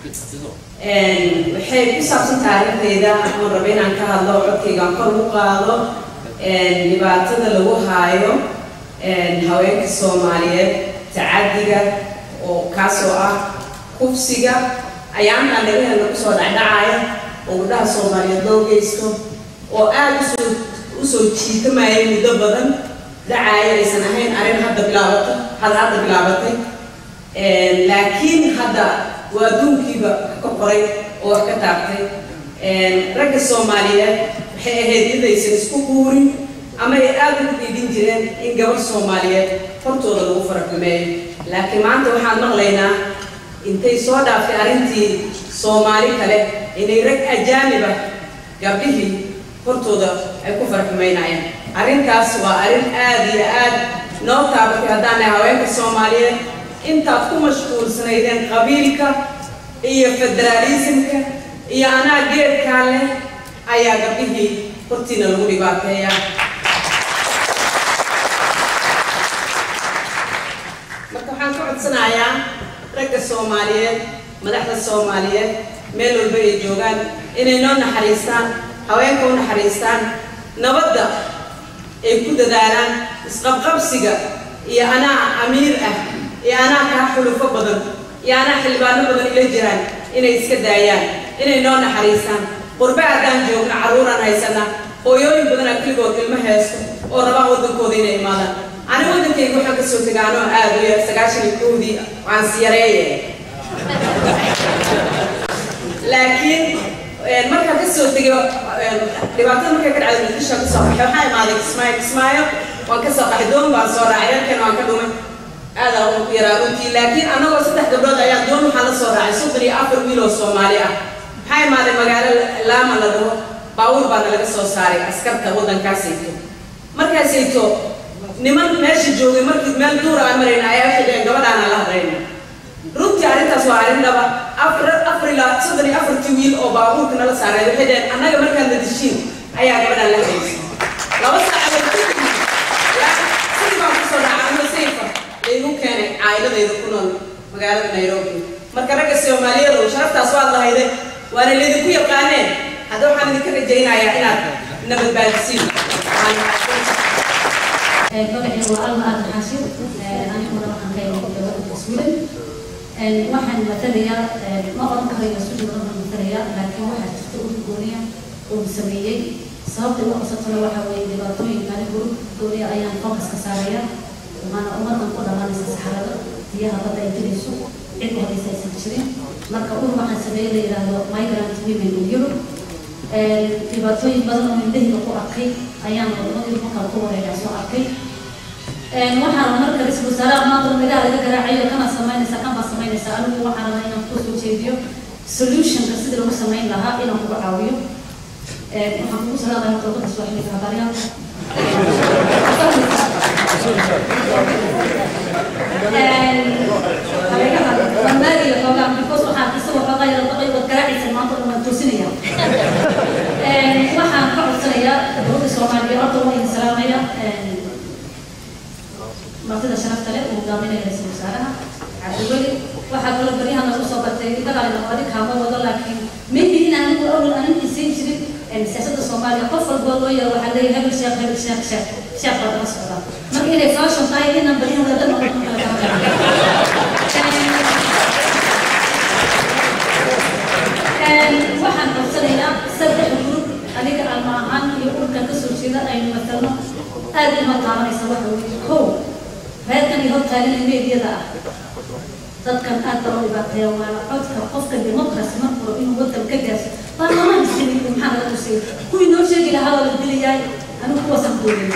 waxay ku saabsan tahay arrintayda aan raba inaan ka hadlo codkaygaan kor u qaado dhibaatada lagu haayo haweenka soomaaliyeed tacadiga oo kaasoo ah kufsiga ayaantaan dhagaha lagu soo dhacdhacaya oo gabdhaha soomaaliyeed loo geysto oo aada usoo usoo jiitamaya muddo badan dhacaayo aysan ahayn arrin hadda bilaabata had hadda bilaabatay laakiin hadda waa adduunkiiba ka qoray oo wax ka taabtay ragga soomaaliyeed waxay ahayd iyadaysan isku guurin ama ay aada ugu dhiidin jireen in gabar soomaaliyeed hortooda lagu faraxumeeyo laakiin maanta waxaan maqlaynaa intay soo dhaaftay arrintii soomaali kale inay rag ajaaniba gabdhihii hortooda ay ku faraxumeynayaan arrintaas waa arrin aada iyo aad noo taabatay haddaan nahay haweenka soomaaliyeed intaad ku mashquulsanaydeen qabiilka iyo federaalismka iyo anaa geedkaa leh ayaa gabdhihii hortiina lagu dhibaateeyaa marka waxaan ka codsanayaa ragga soomaaliyeed madaxda soomaaliyeed meel walba ay joogaan inay noo naxariistaan haweenka u naxariistaan nabadda ay ku dadaalaan isqabqabsiga iyo anaa amiir ah iyo anaa kaa xulufo badan iyo anaa xildhibaano badan ila jiraan inay iska daayaan inay noo naxariistaan qurbe haddaan joogno carruuraan haysana hooyooyin badanaa keligood ilmo heesto oo rabaan waddankooda inay imaadaan ani waddankayga waxaan ka soo tegay anoo aada u yar sagaashan iyo kowdii waan siyareeye laakiin markaan ka soo tegay dhibaatada markay ka dhacday muqdisho ka soo baxay waxaa imaaday kismaayo kismaayo waan ka soo qaxay doon baan soo raacay dalkan waan ka dhumay aadaa ugu ku yaraa runtii laakiin annagoo saddex gabdhood ayaa doon waxaa la soo raacay soddon iyo afar wiil oo soomaali ah maxaa imaaday magaalo laama la dhaho baabuur baana laga soo saaray askarta waddankaasayto markaasayto niman meesha joogay markii meel duura aan marayna ayaa waxay dhaheen gabadhaana la hadlayna runtii arrintaas waa arrin dhaba afar afar ilaa soddon iyo afartii wiil oo baabuurka nala saaray waxay dhaheen annaga markaan nadishiin ayaa gabadhaan la hadlaysay laba saacadood kadib sidii baan kusoo dhacay ama sayfa laygu keenay caa'iladayda ku nool magaalada nairobi marka ragga soomaaliyeedu sharaftaas waad lahayde waana laydinku yaqaaneen hadda waxaan idinka rajaynayaa inaad nabadbaadisiin magaciigu waa alma aadan xaashir aniguna waxaan ka imid dowladda sweden waxaan matalayaa ma oran karayo sweden waxaan matalayaa laakiin waxaa jirta ur gooniya uu sameeyey sababta ugu qasabtana waxaa weeye dhibaatooyinka anigu ur gooniya ayaan focus ka saaraya maana ummadan ku dhalanaysa saxarada biyaha badda ay jirayso cid u hadaysa aysan jirin marka ur waxaan sameeyey la yidhaahdo migrant women in europe dhibaatooyin badan oo indhahayga ku arkay ayaan wadamadii markaa ku wareegaa soo arkay waxaan marka ra-iisul wasaaraha maanta magaha laga garaacayo kana samaynaysa kan baa samaynaysa anigu waxaan rabaa inaan kusoo jeediyo solutionka sidii lagu samayn lahaa inaan kugu caawiyo waxaan kugu salaamaya dowladda sooxiliga habaryaalka maaliyo xoogaa because waxaan isagoo xoogaa yara daqay wad garaacaysa maanta dhan waan toosinaya waxaan ka codsanayaa dowladda soomaaliya horta waa idin salaamaya martida sharafta leh uu hogaaminaya ra-iisul wasaaraha cabdiweli waxaa kaloo baryahan lagu soo bartay dagaalina adi kaama wado laakiin maybe in anigu awal anin isiin jirin siyaasadda soomaaliya qof walboo loo yaro waxaa leeyahay hebel sheekh hebel sheekh sheekh sheekh baa daba socdaa marka inay fashion tahay inaan baryahan wada noqon kala waxaan codsanayaa saddex group aniga alma ahaan iyo urkan kasoo jeeda aynu matalno aad uma taabanaysa waxa weeye kow reerkan iyo hortaagan ee meediyada ah dadkan aad baa u dhibaateeya waana codka qofka democracy markuro inuu wadan ka gaarso baarlamaan iskani maxaa naga tusay kuwii noo sheegi lahaa waa la dilayaay anigu kuwaasaan doonaya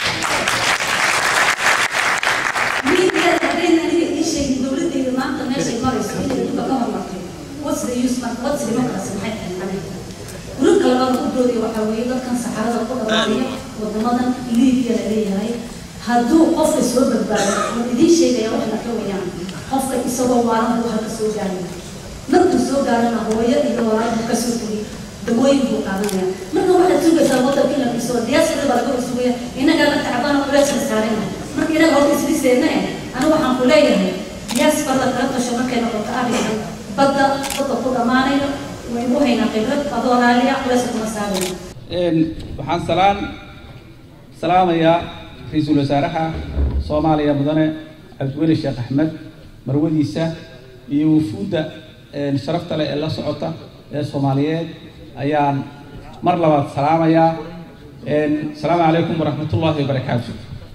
meediyada haddayna aniga ii sheegin dowladdeeda maanta meeshay marayso inay adduunka ka hormartay what's the use marka what's democracy maxay tahay aniga gurubka labaad u doodaya waxaa weeye dadkan saxarada ku dhamaanaya wadamadan liibiya la leeyahay hadduu qofka soo badbaado waan idiin sheegaya wax la kawayaan qofka isagoo waalan buu halka soo gaaraya markuu soo gaarana hooyo iyo walaal buu kasoo tegay dawooyin buu qaadanaya marka waxaad sugaysaa wadanka in la dhiso diyaasada baa laga sugaya inagaa la tacbana culeyskan saarayna marka inaga horta isdhiseena eh anigu waxaan ku leeyahay diyaas barda kala tasho markay noqoto arrinkan badda dadka ku dhammaanayo waynu haynaa khibrad adoo raaliya culeyska kuma saarayna waxaan salaan salaamayaa ra-iisul wasaaraha soomaaliya mudane cabdiweli sheekh axmed marwadiisa iyo wufuudda sharafta leh ee la socota ee soomaaliyeed ayaan mar labaad salaamayaa asalaamu calaykum waraxmatullaahi wabarakaatu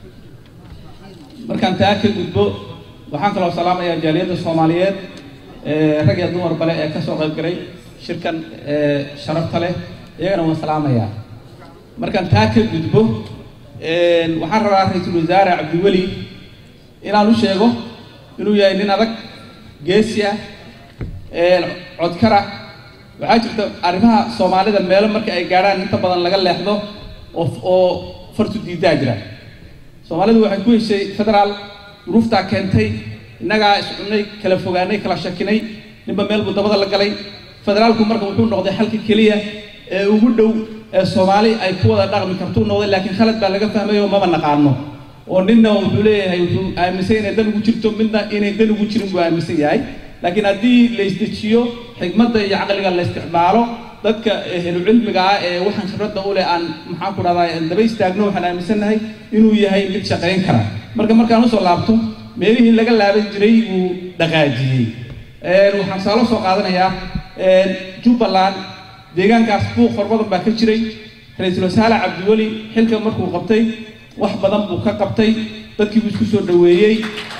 markaan taa ka gudbo waxaan kaloo salaamayaa jaaliyadda soomaaliyeed rag iyo dumar bale ee kasoo qayb galay shirkan sharafta leh iyagana waan salaamayaa markaan taa ka gudbo waxaan rabaa ra-iisul wasaare cabdiweli inaan u sheego inuu yahay nin adag geesi ah codkara waxaa jirta arrimaha soomaalida meelo marka ay gaadhaan inta badan laga leexdo oo oo fartu diidaa jira soomaalidu waxay ku heshay federaal duruuftaa keentay innagaa iscunnay kala fogaanay kala shakinay ninba meel buu dabada la galay federaalku marka wuxuu noqday xalka keliya ee ugu dhow ee soomaali ay ku wada dhaqmi kartuu noqday laakiin khalad baa laga fahmay oo maba naqaano oo ninna wuxuu leeyahay wuxuu aaminsan inay dan ugu jirto midna inay dan ugu jirin buu aaminsan yahay laakiin haddii la isdejiyo xigmadda iyo caqliga la isticmaalo dadka ehlu cilmiga ah ee waxaan khibradda u leh aan maxaan ku dhahdaa daba istaagno waxaan aaminsannahay inuu yahay mid shaqayn kara marka markaan usoo laabto meelihii laga laaban jiray buu dhaqaajiyey waxaan saalo soo qaadanayaa jubbaland deegaankaas buuq far badan baa ka jiray ra-iisul wasaare cabdiweli xilka markuu qabtay wax badan buu ka qabtay dadkii buu isku soo dhoweeyey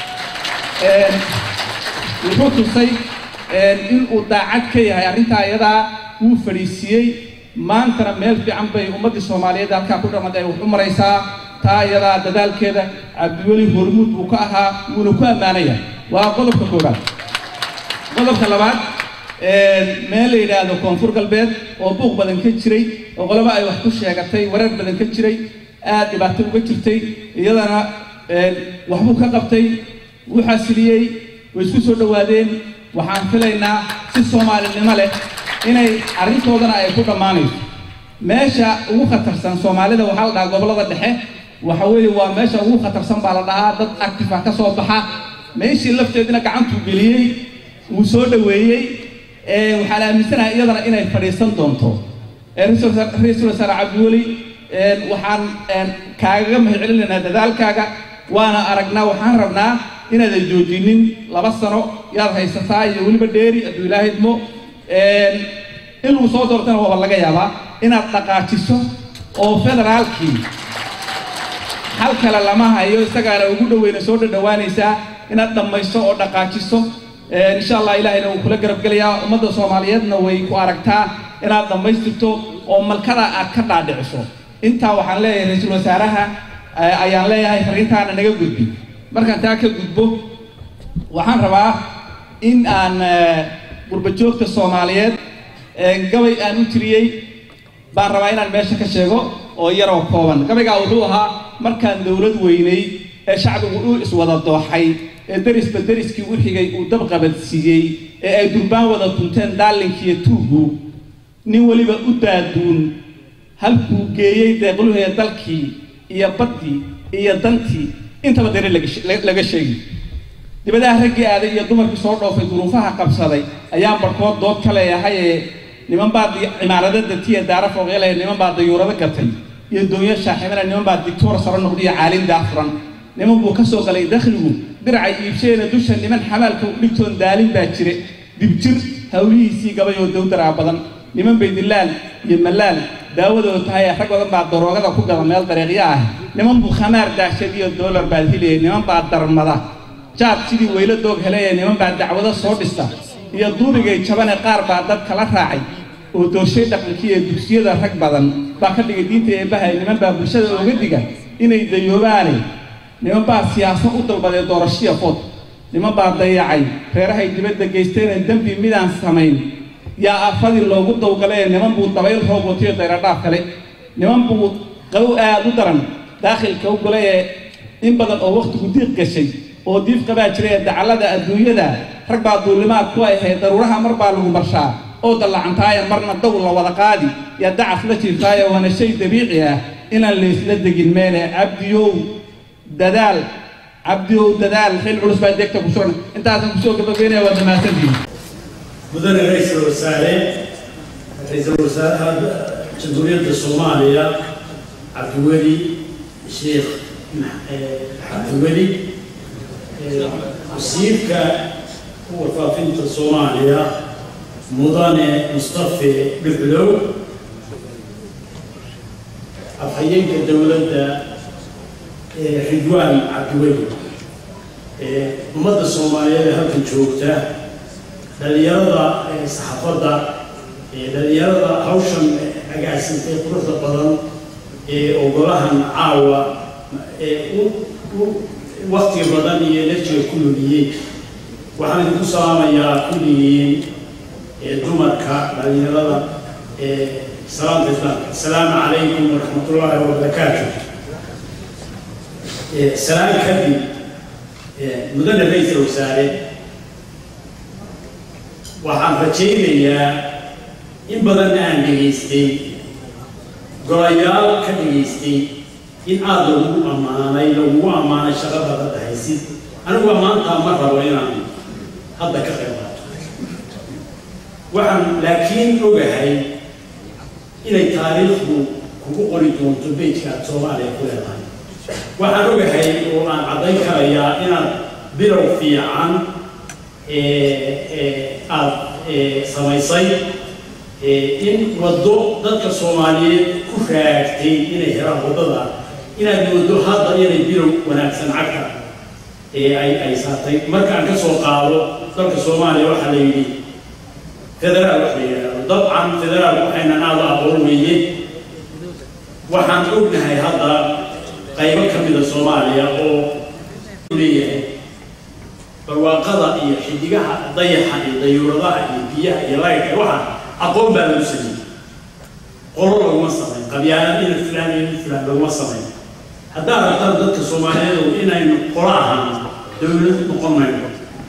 wuxuu tusay inuu daacad ka yahay arrintaa iyadaa wuu fadhiisiiyey maantana meel fiican bay ummaddii soomaaliyeed halkaa ku dhamad ay wax u maraysaa taa iyadaa dadaalkeeda cabdiweli hormuud buu ka ahaa wuuna ku ammaanaya waa qodobka koowaad qodobka labaad meel la yidhaahdo koonfur galbeed oo buuq badan ka jiray oo qoloba ay wax ku sheegatay wareer badan ka jiray aad dhibaato uga jirtay iyadana waxbuu ka qabtay wuu xasiliyey way isku soo dhowaadeen waxaan filaynaa si soomaalinimo leh inay arrintoodana ay ku dhammaanayso meesha ugu khatarsan soomaalida waxaa la dhahaa gobollada dhexe waxa weeye waa meesha ugu khatarsan baa la dhahaa dad active ah ka soo baxa meeshii lafteedina gacantuu geliyey wuu soo dhoweeyey waxaan aaminsanahay iyadana inay fadhiisan doonto ee ra-iisul wasaar- ra-iisul wasaare cabdiweli een, waxaan een, kaagaga mahadcelinaynaa dadaalkaaga waana aragnaa waxaan rabnaa inaadan joojinin laba sano yaad haysataa iyo weliba dheeri hadduu ilaahay idmo een, in lagu soo doortana waaba laga yaabaa inaad dhaqaajiso oo federaalkii hal kale lama hayo isagaana ugu dhoweyna soo dhadhawaanaysaa inaad dhammayso oo dhaqaajiso Ee, insha allah ilaahayna wuu kula garab gelayaa ummadda soomaaliyeedna way ku aragtaa inaad dhammaystirto oo malkada aad ka dhaadhiciso intaa waxaan leeyahay ra-iisul wasaaraha eh, ayaan leeyahay fariintaana naga gudbi markaan taa ka gudbo waxaan rabaa in aan eh, gurbajoogta soomaaliyeed eh, gabay aan u tiriyey baan rabaa inaan meesha ka sheego oo yaroo kooban gabaygaa wuxuu ahaa markaan dowlad weynay ee shacbigu u iswada dooxay ee derisba deriskii u xigay uu dab qabadsiiyey ee ay durbaan wada tunteen daalinkiiyo tuugu nin weliba u daaduun halkuu geeyey deeqluhee dalkii iyo baddii iyo dantii intaba dare laga she- laga sheegi dibadaha raggii aaday iyo dumarkii soo dhoofay duruufaha qabsaday ayaan barkood dood ka leeyahay ee niman baa di- cimaarada datiya daara fooqyalaya niman baa dayuurado gatay iyo doonyo shaaximana niman baa dictoor saro noqday iyo caalin daafuran niman buu ka soo galay dakhligu diracay iibsheena dusha niman xamaalka u dhigtoon daalin baa jire dibjir hawlihiisii gabay oo dawdaraa badan niman bay dilaal iyo malaal daawadooda tahay rag badan baa daroogada ku gada meel dariiqyo ah niman buu khamaar daashad iyo doolar baad helayay niman baa darmada jaad sidii weylo doog helaya niman baa dacwado soo dhista iyo duurigay jabane qaar baa dad kala raacay oo doorshay dhaqankii ee dugsiyada rag badan baa ka dhigay diinta eebbahay niman baa bulshada ooga diga inay dayoobaane niman baa siyaasad u dalbaday doorashiya food niman baa dayacay reerahay dibadda geysteena dembi midaan samayn yaa afadii loogu dawgalay niman buu dabayl roob watiyo dayradhaaf kale niman buu qabow aad u daran daakhilka u galay ee in badan oo wakhtigu diiq gashay oo diif qabaa jiray ee dacallada adduunyada rag baa duulimaad ku ahayd daruuraha mar baa lagu marshaa oo dallacantaaye marna dow la wada qaadi yaa dacaf la jiirtaaye waana shay dabiici ah inaan laysla degin meele cabdiyow dadaal cabdiyow dadaal xil culus baa deegta ku sugan intaasan kusoo gabagabeynaya waa dhamaasantihin mudane ra-iisul wasaare ra-iisul wasaaraha jamhuuriyadda soomaaliya cabdiweli sheekh eh, cabdiweli eh, wasiirka warfaafinta soomaaliya mudane mustafe dhuxlow afhayeenka dowladda eh, ridwaan cabdiweli eh, ummadda soomaaliyeed ee halkan joogta dhalinyarada ee saxaafadda ee dhalinyarada hawshan agaasintay quruxda badan ee ogolahan caawa ee u u waktiga badan iyo enerjiga ku lumiyey waxaan idinku salaamayaa kulligiin ee dumarka dhalinyarada ee salaamta islaamka asalaamu calaykum waraxmatullaahi wabarakaatu Ee, salaan kadib ee, mudane ra-iisul wasaare waxaan rajaynayaa in badan aan dhegaystay golayaal ka dhegaystay in aada lagu ammaanay lagugu ammaanay shaqada hadda haysid anigu ammaantaa ma rabo inaan hadda ka qayb qaato waxaan laakiin ogahay inay taariikhdu kugu qori doonto bejka aad soomaaliya ku leedahay waxaan ogahay oo aan caddayn karayaa inaad bilow fiican aad samaysay in waddo dadka soomaaliyeed ku raagtay inay helaan waddada inaad moodo hadda inay bilow wanaagsan cagta ay ay saartay markaan ka soo qaado dalka soomaaliya waxaa la yidhi federaal wax la yidhaahdo dabcan federaal waxaynan aada aqoon weeye waxaan ognahay hadda qaybo ka mida soomaaliya oo leeyahay barwaaqada iyo xidigaha dayaxa iyo dayuuradaha iyo biyaha iyo laydka waxa aqoon baa lagu sameeyey qolo laguma samayn qabyaanad ina filaan iyo filaan laguma samayn haddaad rabtaan dadka soomaaliyeed inaynu qolo ahaan dowlad noqon mayno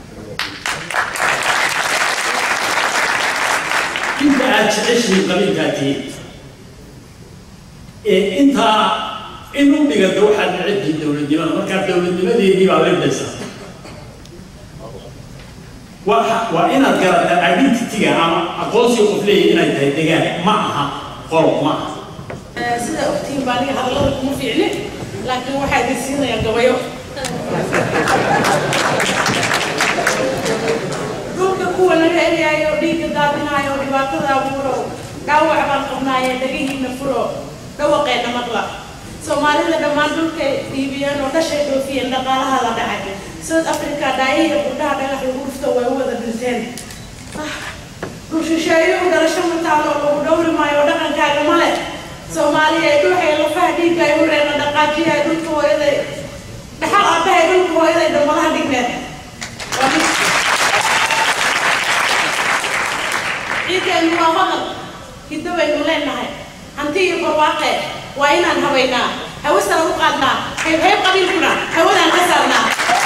inta aad jeceshihiin qabiilkaa tihiin ee intaa in u dhiganta waxaad necebtihiin dowladnimada markaa dowladnimadeedii baa leedaysaa waa waa inaad garataa identityga ama aqoonsiga qof leeyahay inay tahay degaan ma aha qolob ma aha sida ogtihiin baa aniga hadallada kuma fiicni laakiin waxaa idin siinayaa gabayo dhulka kuwa naga eryayo dhiigga daadinayo dhibaatada abuuro dhaawac baan qabnaaye dhagihiina furo dhawaqeena maqla soomaalida dhammaan dhulkay dhiibiyeen oo dhashay dhoofiyeen dhaqaalaha la dhacay south africa dhaayihiya gudhaha dhagax lagu dhufto way u wada dhinteen dhul shisheeyuhu dhalasho mataalo lagu dhowri maayo dhaqankaaga male soomaaliya dhuuxay lafaha dhiigga ay u reena dhaqaajiya dhulka hooyaday dhaxal aabahay dhulka hooyaday dambalaha dhigneed ciideenu waa hodan hiddo baynu leenahay hanti iyo barwaaqe waa inaan habaynaa hawe sara u qaadnaa hayb hayb qabiilkuna hawadaan ka saarnaa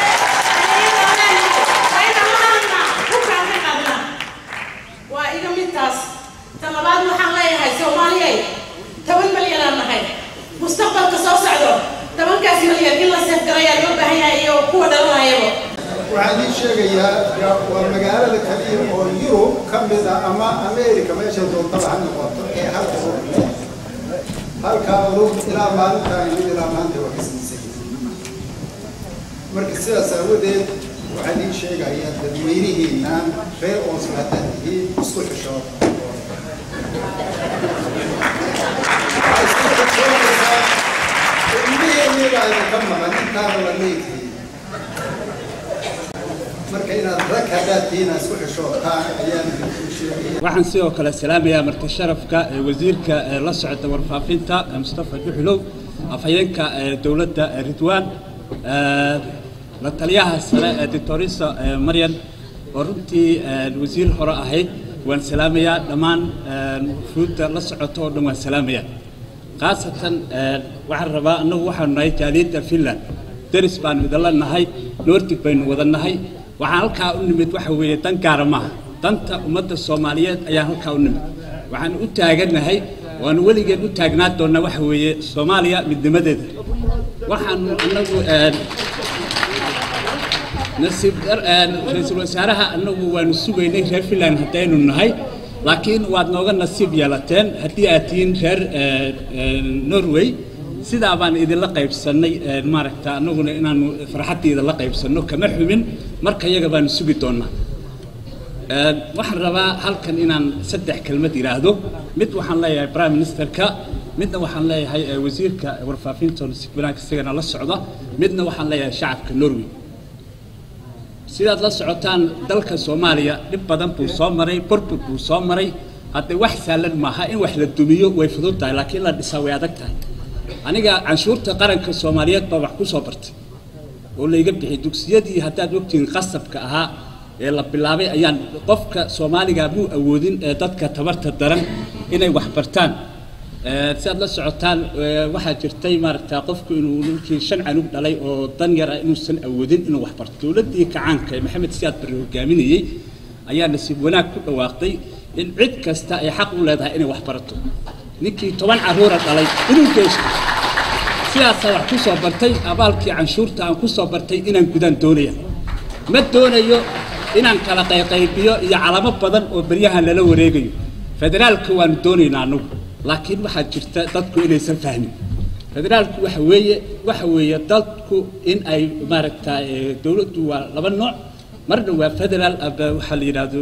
waa iga midtaas ta labaad waxaan leeyahay soomaaliyay toban malyan aan nahay mustaqbalka soo socdo tobankaas malyan in la seefgarayaa loo baahan yahay iyo kuwa dhalanayaba waxaan idiin sheegayaa waa magaalada kaliya oo yurub ka mid a ama america meesha doontaba ha noqoto ee halka urub halkaa urub ilaa maalintaan mid ilaa maanta waa kasniisay marka sidaas aawadeed waxaan idiin sheegayaa dadweynihiinaan reer oosla haddaad tihiin isku xishooda ilmiheenii baa idinka maqan intaana la leegtihiin marka inaad rag haddaad tihiin aad isku xishootaan ayaan idinku sheegaya waxaan sidoo kale salaamayaa marti sharafka ee wasiirka ee la socda warfaafinta ee mustafa duxulow afhayeenka ee dowladda ee ridwaan ee la taliyaha sare ee doctorisa ee maryan oo runtii ee wasiir hore ahayd waan salaamayaa dhammaan fuudda la socota oo dhan waan salaamayaa khaasatan waxaan rabaa annagu waxaanu nahay jaaliyadda finland deris baanu idinla nahay noortig baynu wada nahay waxaan halkaa u nimid waxa weeye dan gaara maaha danta ummadda soomaaliyeed ayaan halkaa u nimid waxaan u taaganahay waanu weligeen u taagnaa doonnaa waxa weeye soomaaliya midnimadeeda waxaanu annagu nasiib ra-iisul wasaaraha annagu waanu sugaynay reer finland haddaynu nahay laakiin waad nooga nasiib yeelateen haddii aad tihiin reer norway sidaa baan idinla qaybsannay maaragta annaguna inaanu farxaddiida la qaybsanno kama xumin marka iyaga baanu sugi doonnaa waxaan rabaa halkan inaan saddex kelmad idhaahdo mid waxaan leeyahay prime ministerka midna waxaan leeyahay wasiirka warfaafinta wanaag isagana la socda midna waxaan leeyahay shacabka norway sidaad la socotaan dalka soomaaliya dhib badan buu soo maray burbur buu soo maray haddee wax saalan maaha in wax la dumiyo way fudud tahay laakiin la dhisaa way adag tahay aniga canshuurta qaranka soomaaliyeed baa wax ku soo bartay oo layga bixiyay dugsiyadii haddaad ogtihiin qasabka ahaa ee la bilaabay ayaan qofka soomaaliga muu awoodin ee dadka tabarta daran inay wax bartaan sidaad la socotaan waxaa jirtay maaragta qofku inuu ninkii shan canug dhalay oo dan yar ah inuusan awoodin inuu wax barto dowladdii kacaanka ee maxamed siyaad barre hogaaminayey ayaa nasiib wanaag ku dhawaaqday in cid kasta ay xaq u leedahay inay wax barato ninkii toban carruura dhalay inuu geysto sidaasaa wax ku soo bartay abaalkii canshuurta aan ku soo bartay inaan gudaan doonaya ma doonayo inaan kala qayqaybiyo iyo calamo badan oo beryahan lala wareegayo federaalka waanu doonaynaa annagu laakiin waxaa jirta dadku inaysan fahmin federaalku waxa weeye waxa weeye dadku in ay maaragta dowladdu waa laba nooc marna waa federaal aba waxaa la yidhaahdo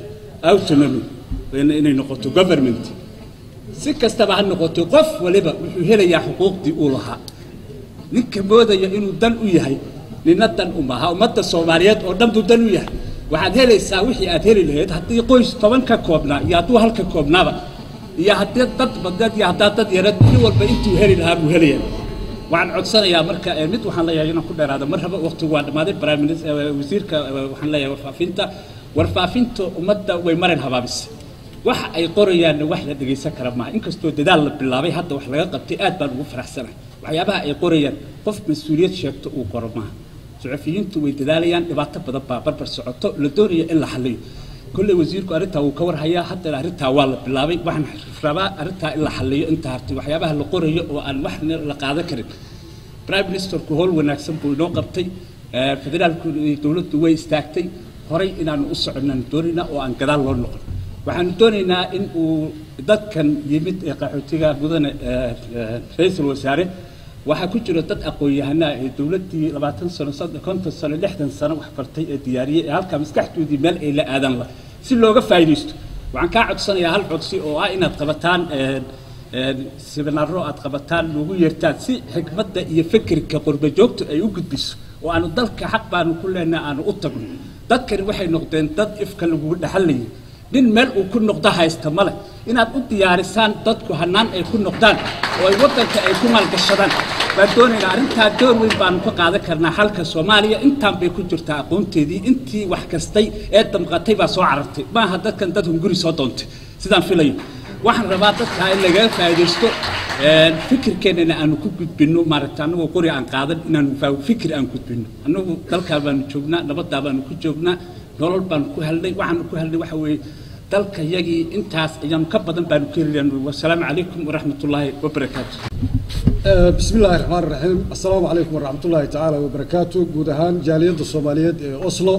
autonomy inay noqoto government si kastaba ha noqoto qof waliba wuxuu helayaa xuquuqdii uu lahaa ninka moodaya inuu dan u yahay nina dan u maaha ummadda soomaaliyeed oo dhan buu dan u yahay waxaad helaysaa wixii aad heli lahayd haddii qoys toban ka koobnaa iyo hadduu halka koobnaaba iyo haddii dad badneed iyo haddaa dad yareed nin walba intuu heli lahaa buu helaya waxaan codsanayaa marka mid waxaan leeyahay inaan ku dheeraado mar haba waqtigu waa dhammaaday prime minister wasiirka waxaan leeyahay warfaafinta warfaafinta ummadda way marin habaabisay waxa ay qorayaanna wax la dhegaysan kara maaha inkastoo dadaal la bilaabay hadda wax laga qabtay aad baan ugu faraxsanahay waxyaabaha ay qorayaan qof mas-uuliyad sheegto uu qoro maaha suxufiyiintu way dadaalayaan dhibaato badan baa barbar socoto la doonaya in la xaliyo kolley wasiirku arrintaa wuu ka warhayaa haddana arrintaa waa la bilaabay waxaan rabaa arrintaa in la xaliyo inta hartay waxyaabaha la qorayo oo aan wax la qaadan karin prime ministerku howl wanaagsan buu inoo qabtay federaalku dowladdu way istaagtay horay inaanu u soconaan doonayna oo aan gadaal loo noqon waxaanu doonaynaa in uu dadkan yimid ee qaxootiga mudane eh, eh, ra-iisul wasaare waxaa ku jira dad aqoon-yahanaa ee dowladdii labaatan sano soddon konton sano lixdan sano wax bartay ee diyaariyey ee halkaa maskaxdoodii meel ay la aadan la si looga faa'iidaysto waxaan kaa codsanayaa hal codsi oo ah inaad qabataan eh, eh, siminaaro aad qabataan loogu yeertaan si xikmadda iyo fikirka qurba joogta ay u gudbiso oo aanu dalka xaq baanu ku leenahay aanu u tagno dadkani waxay noqdeen dad ifka lagugu dhaxalayay nin meel uu ku noqdo haysta male inaad u diyaarisaan dadku hanaan ay ku noqdaan oo ay waddanka ay ku maalgashadaan baan doonaynaa arrintaa door weyn baanu ka qaadan karnaa halka soomaaliya intaan bay ku jirtaa aqoonteedii intii wax kastay ee damqatay baa soo carartay maaha dadkan dad hunguri soo doontay sidaan filayo waxaan rabaa dadka in lagaga faa'iidaysto een, fikirkeennana aanu ku gudbinno maaragta annagoo qori aan qaadan inaanu faa- fikir aan gudbinno annagu dalkaa baanu joognaa nabaddaa baanu ku joognaa nolol baanu ku helnay waxaanu ku helnay waxa weeye dalka yagii intaas ayaanu ka badan baanu ka helaynaa wasalaamu calaykum waraxmatullaahi wabarakaatu آه، بسم الله الرحمن الرحيم السلام عليكم ورحمة الله تعالى وبركاته guud ahaan jaaliyadda Soomaaliyeed ee Oslo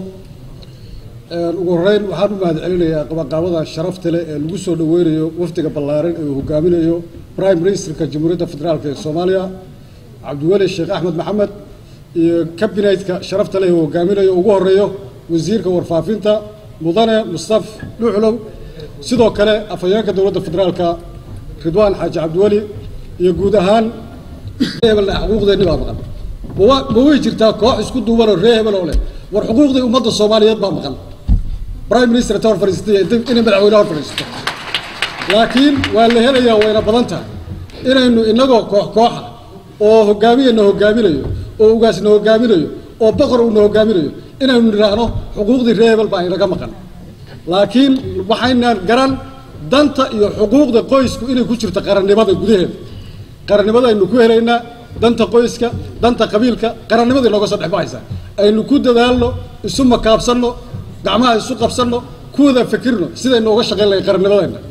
ee ugu horeyn waxaan u mahadcelinayaa qabaqaabada sharafta leh ee lagu soo dhaweynayo wafdiga ballaaran ee uu hogaaminayo Prime Ministerka Jamhuuriyadda Federaalka ee Soomaaliya Cabdiweli Sheekh Axmed Maxamed iyo kabineetka sharafta leh ee uu hogaaminayo ugu horeeyo wasiirka warfaafinta mudane Mustaf Dhuxlow sidoo kale afhayeenka dowladda federaalka Ridwaan Xaaji Cabdiweli iyo guud ahaan hebelna xuquuqdeennii baa maqan ma wa- ma way jirtaa koox isku duubanoo ree hebel oo leh war xuquuqdii ummadda soomaaliyeed baa maqan prime minister ta hor fadhiistay iyo dib- inay madaxweyne hor fadhiisto laakiin waa la helayaa wayna badan tahay inaynu innagoo koox kooxa oo hogaamiyana hogaaminayo oo ugaasna hogaaminayo oo boqor uuna hogaaminayo inaynu nidhaahno xuquuqdii ree hebel baa inaga maqan laakiin waxaynaan garan danta iyo xuquuqda qoysku inay ku jirto qarannimada gudaheeda qarannimada aynu ku helaynaa danta qoyska danta qabiilka qarannimada inooga soo dhex baxaysaa aynu ku dadaalno isu makaabsanno gacmaha isu qabsanno ku wada fikirno sidaynu uga shaqayn lahayn qarannimadeenna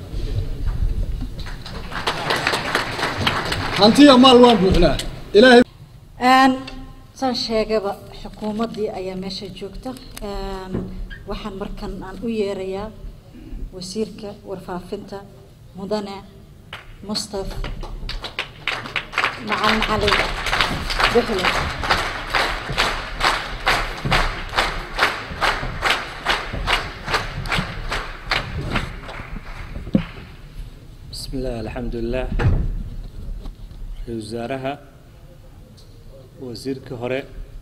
hantiya maal waan buuxnaa ilaahay Een, saan sheegaba xukuumaddii ayaa meesha joogta Een, waxaan markan aan u yeerayaa wasiirka warfaafinta mudane mustaf macalin cali buxle بسم الله الحمد لله وزارها وزيرك هره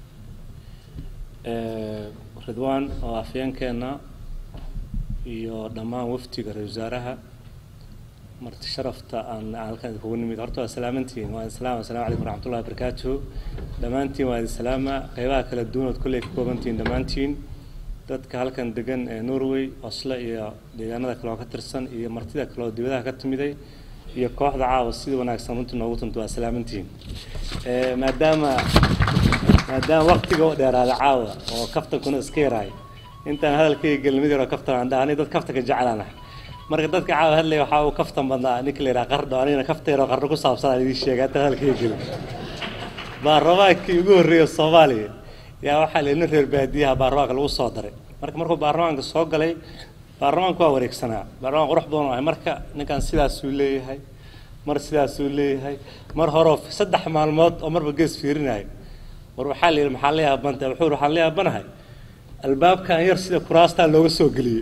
آه، رضوان وافيان كنا iyo dhammaan waftiga ra wasaaraha marti sharafta aan halkan kugu nimid horta waa salaamantihiin waa salaam assalaamu calaykum waraxmatullahi wabarakaatuhu dhammaantiin waa idin salaama qeybaha kala duwan ood kolley ka koobantihiin dhammaantiin dadka halkan degan ee norway oslo iyo deegaanada kale oo ka tirsan iyo martida kale oo dibadaha ka timiday iyo kooxda caawa sida wanaagsan runtii noogu tunto waa salaamantihiin Eh, maadaama maadaama waqtiga u dheeraada caawa oo kaftankuna iska yaraay intaan hadalkayga gelin mid yaroo kaftan aan dhahnay dad kaftanka jeclaan ah marka dadka caawa hadlaya waxaa uu kaftan badnaa ninka la yidhaha qardho anigana kafta yaroo qardho ku saabsan aan idiin sheegay intaan hadalkayga gelin baarlamaankii ugu horreeya soomaaliya yaa waxaa la nin reer baadiyaha baarlamaanka lagu soo daray marka markuu baarlamaanka soo galay baarlamaanku waa wareegsanaa baarlamaan qurux badan oo ahay marka ninkan sidaasuu leeyahay mar sidaasuu leeyahay mar horeo saddex maalmood oo marba gees fiirinayo war waxaa la yidhi maxaa la yaabantay wuxuu yidhi waxaan la yaabanahay albaabkan yar sida kuraastaa looga soo geliyey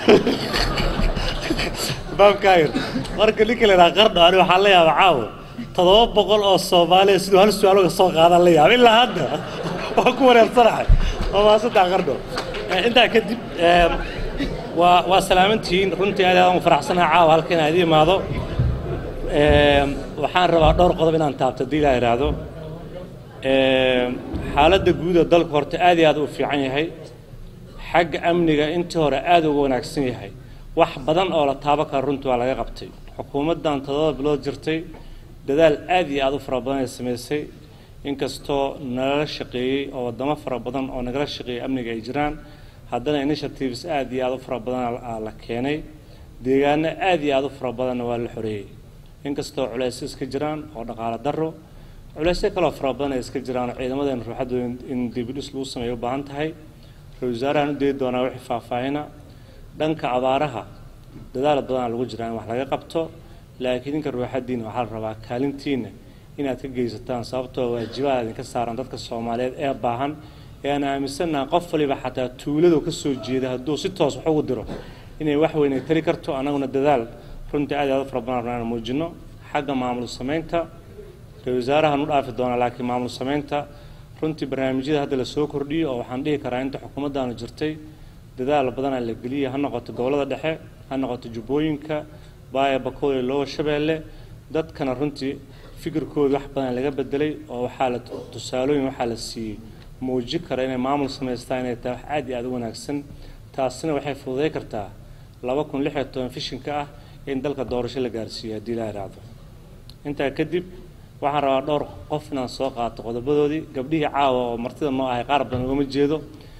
albaabkan yar marka ninka la yidhaha qardho ani waxaan la yaaba caawo toddoba boqol oo soomaaliya siduu hal su-aal uga soo qaadaan la yaaba ilaa hadda waa ku wareersanahay waa maasaddex qardho Eh, intaa kadib eh, waa waa salaamantihiin runtii aad aad ugu faraxsanahay caawa halka inaad ii imaado Eh, waxaan rabaa dhowr qodob inaan taabto haddii ilaa idhaahdo Eh, xaaladda guud ee dalku horta aad iyo aad u fiican yahay xagga amniga intii hore aad uga wanaagsan yahay wax badan oo la taaban karo runtii waa laga qabtay xukuumaddan toddoba bilood jirtay dadaal aad iyo aad u fara badan ay samaysay inkastoo nalala shaqeeyey oo waddamo fara badan oo nagala shaqeeyey amniga ay jiraan haddana initiatives aad iyo aad u fara badan aa la keenay deegaano aad iyo aad u fara badanna waa la xoreeyey inkastoo culaysyo iska jiraan oo dhaqaale darro culaysyo kaloo fara badan ay iska jiraan oo ciidamadeena ruuxaddooda in- in dibidhis lagu sameeyo u baahan tahay ra-iisul wasaarahan u deedi doonaa wixii faahfaahina dhanka abaaraha dadaal badanaa lagu jiraa in wax laga qabto laakiin idinka ruuxadiina waxaa la rabaa kaalintiina inaad ka geysataan sababtoo waajibaha idinka saaran dadka soomaaliyeed ee baahan ee aan aaminsannaha qof waliba xataa tuuladu ka soo jeeda hadduu si toos wax ugu diro inay wax weyn ay tari karto annaguna dadaal runtii aad iyo aad u fara badan rabnaa inaan muujino xagga maamul samaynta ra-isul wasaarahan u dhaafi doonaa laakiin maamul samaynta runtii barnaamijyada hadda lasoo kordhiyo oo waxaan dhihi karaa inta xukuumaddaanu jirtay dadaal badanaa la geliyay ha noqoto gobollada dhexe ha noqoto jubbooyinka baaya bakool iyo lowa shabeelle dadkana runtii fikirkooda wax badan laga bedelay oo waxaa la tusaalooyin waxaa la siiyey muuji kara inay maamul samaystaan inay tahay wax aad iyo aad u wanaagsan taasina waxay fududay kartaa laba kun lix iyo toban fishinka ah in dalka doorasho la gaarsiiyo haddii la yidhaahdo intaa kadib waxaan rabaa dhowr qof inaan soo qaato qodobadoodii gabdhihii caawa oo martida noo ahay qaar badan ugama jeedo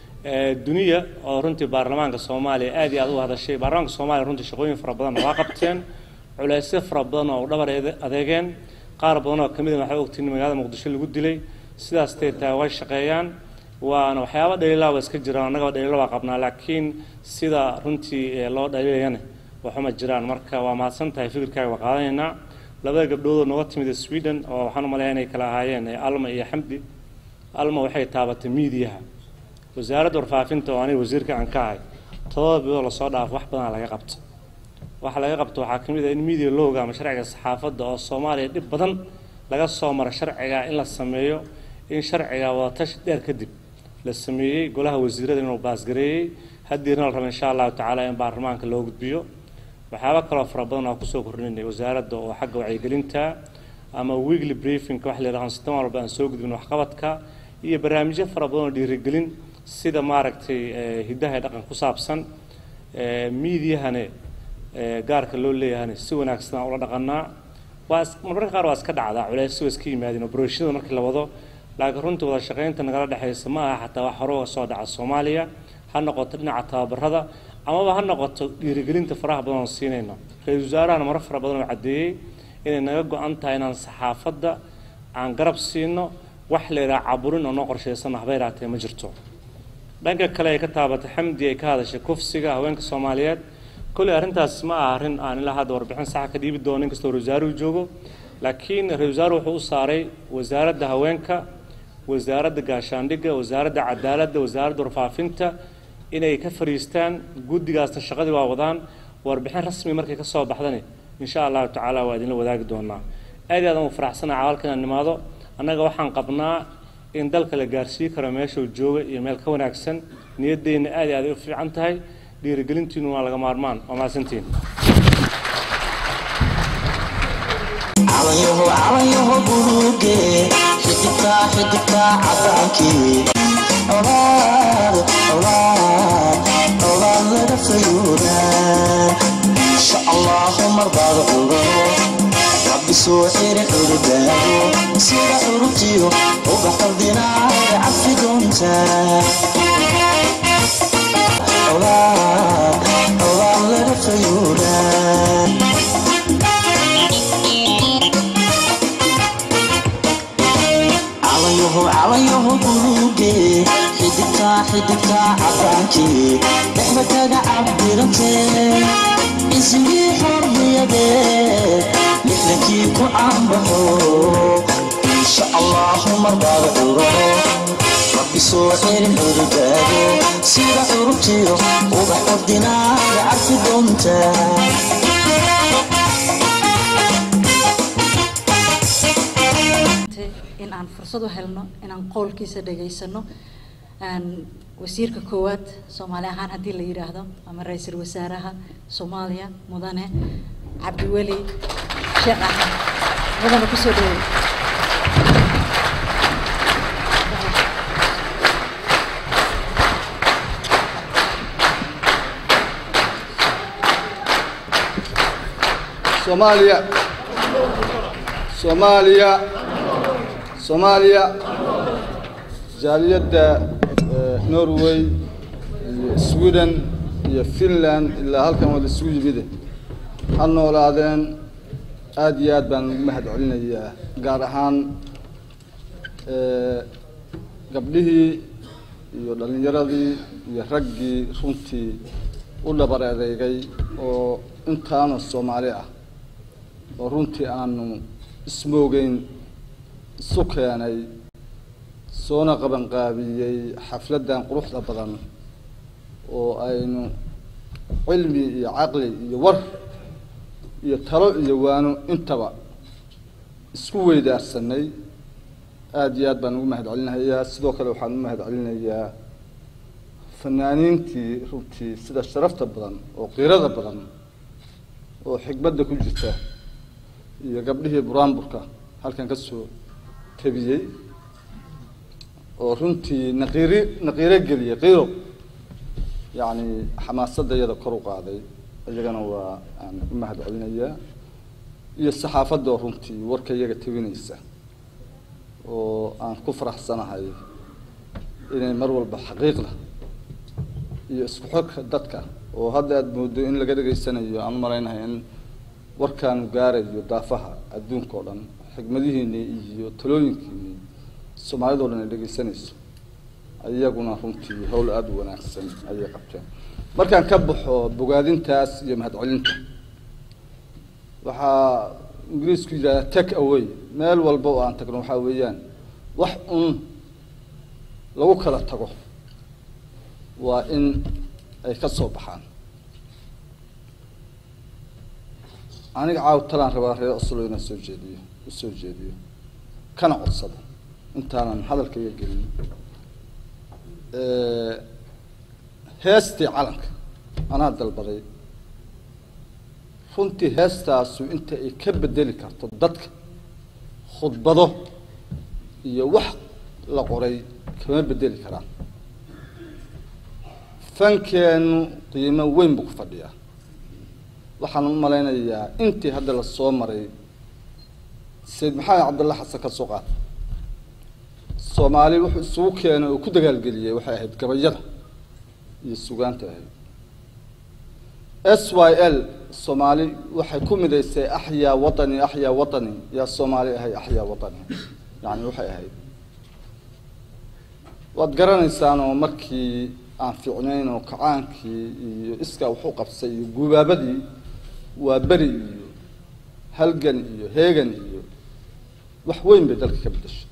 duniya oo runtii baarlamaanka soomaaliya aad iyo aad u hadashay baarlamaanka soomaaliya runtii shaqooyin fara badan waa qabteen culeysyo fara badan oo u dhabar adeegeen qaar badan oo kamid a waxay ogtiin magaalada muqdisho lagu dilay sidaas tay tahay way shaqeeyaan waana waxyaaba dhaliilaa waa iska jiraan annagaba dhaliilo waa qabnaa laakiin sida runtii loo dhaliilayana waxuma jiraan marka waa mahadsan tahay fikirkaaga waa qaadanaynaa labada gabdhood oo nooga timid sweden oo waxaan u maleeyaa inay kala ahaayeen alma iyo xamdi alma waxay taabatay miidiyaha wasaaradda warfaafinta oo aniga wasiirka aan ka ahay todoba bilood lasoo dhaafo wax badanaa laga qabto waxa laga qabto waxaa ka mid ah in media looga ama sharciga saxaafadda oo soomaaliya dhib badan laga soo mara sharciga in la sameeyo in sharciga wadatashi dheer kadib la sameeyey golaha wasiirada inuu baasgareeyey haddiina la raba insha allahu tacaala in baarlamaanka loo gudbiyo waxyaaba kaloo fara badan oo kusoo kordhinay wasaaradda oo xagga wacyigelinta ama weekly briefing wax la yidhahdo sitan walba aan soo gudbin waxqabadka iyo barnaamijyo fara badan oo dhiirigelin sida maaragtay hiddaha ee dhaqan ku saabsan miidiyahane gaarka loo leeyahane si wanaagsan aan ula dhaqanaa waa marmarka qaar waa iska dhacdaa culeysyo waa iska yimaadeen operatiinada markii la wado laakiin runtii wada shaqaynta nagala dhexaysa ma aha xataa wax hore uga soo dhaca soomaaliya ha noqoto dhinaca tababarada amaba ha noqoto dhiirigelinta faraha badan oo siinayno ra-iisul wasaarahana maro fara badan oo caddeeyey inay naga go-an tahay inaan saxaafadda aan garab siino wax la yidhaha caburin oo noo qorshaysanno haba yaraatee ma jirto dhanka kale ay ka taabatay xamdi ay ka hadashay kufsiga haweenka soomaaliyeed kolley arrintaas ma aha arrin aan ilaa hadda warbixin saxa ka dhiibi doono inkastoo ra-isul joogo laakiin ra-isul wasaare wuxuu u saaray wasaaradda haweenka wasaaradda gaashaandhigga wasaaradda cadaaladda wasaaradda warfaafinta inay ka fariistaan guddigaasna shaqadii waa wadaan warbixin rasmi markay ka soo baxdani insha allahu tacaala waa idinla wadaagi doonaa aad iyo aad aan u faraxsanaha cawalka inaan nimaado annaga waxaan qabnaa in dalka la gaarsiin karo meeshuu jooga iyo meel ka wanaagsan niyaddeenna aad iyo aad ay u fiican tahay dhiirigelintiinu waa laga maarmaan waa mahadsantiin calanyaho calanyaho buluuge xidigta xidigta cadaankii colaad colaad colaad laga fayuudaa insha allahu marbaad cugano rabbi soo xiri cudubaago sida curubtiyo uga qaldinaaga cafi doontaa colaad colaad laga fayuudaa calanyaho calanyaho buluuge xidigta xidigta cadaankii dhexda kaga cabdirantee isigii xorriyadee lixdankii ku caanbaxo insha allahu marbaad curo rabbi soo xirin cudubaago sida curubtiyo ubax ordinaaga carfi doontaa in aan fursad u helno inaan qowlkiisa dhegaysano wasiirka koowaad soomaali ahaan haddii la yidhaahdo ama ra-iisul wasaaraha soomaaliya mudane cabdiweli sheekh axmed mudane kusoo dhaweey soomaaliya soomaaliya soomaaliya jaaliyadda norway iyo sweden iyo finland ilaa halkan wada isugu yimide ha noolaadeen aada iyo aad baan ugu mahad celinayaa gaar ahaan gabdhihii iyo dhalinyaradii iyo raggii runtii u dhabar adeegay oo intaanu soomaali ah oo runtii aanu ismoogeyn isu keenay soona qabanqaabiyey xafladdan quruxda badan oo aynu cilmi iyo caqli iyo war iyo talo iyo waano intaba isku weydaarsanay aada iyo aad baan ugu mahad celinayaa sidoo kale waxaan u mahad celinayaa fanaaniintii runtii sida sharafta badan oo qiirada badan oo xikmadda ku jirta iyo gabdhihii buraanburka halkan ka soo tabiyey oo runtii naqiiri naqiiro geliyey qiiro yacni xamaasadda iyada kor u qaaday iyagana waa aan u mahad celinayaa iyo saxaafadda oo runtii warka iyaga tabinaysa oo aan ku faraxsanahay inay mar walba xaqiiqda iyo isku xogka dadka oo hadda aada moodo in laga dhegaysanayo aan u malaynahay in warkaanu gaarayo daafaha adduunka oo dhan xigmadihiinii iyo talooyinkiinii soomaalida o dhan ay dhegaysanayso iyaguna runtii howl aada u wanaagsan ayay qabteen markaan ka baxo bogaadintaas iyo mahadcelinta waxaa ingiriisku yidhahdaa take away meel walba oo aan tagno waxaa weeyaan wax un lagu kala tago waa in ay ka soo baxaan aniga caaw talaan rabaa reer oslo inaan soo jeediyo u soo jeediyo kana codsado intaanan hadalka iga gelin heestii calanka anaa dalbaday runtii heestaasu inta ay ka bedeli karto dadka khudbado iyo wax la qoray kama bedeli karaan fankeenu qiimo weyn buu ku fadhiyaa waxaan u malaynayaa intii hadda la soo maray sayid maxamed cabdulla xasan ka soo qaata soomaali wuxuu isugu keenay oo ku dagaalgeliyey waxay ahayd gabayada iyo sugaanta ahayd s y l soomaali waxay ku midaysay axyaa watani axyaa watani yaa soomaali ahay axyaa watani yani waxay ahayd waad garanaysaan oo markii aan fiicnayn oo kacaankii iyo iskaa waxu qabsay iyo gubaabadii waa beri iyo halgan iyo heegan iyo wax weyn bay dalka ka bedeshay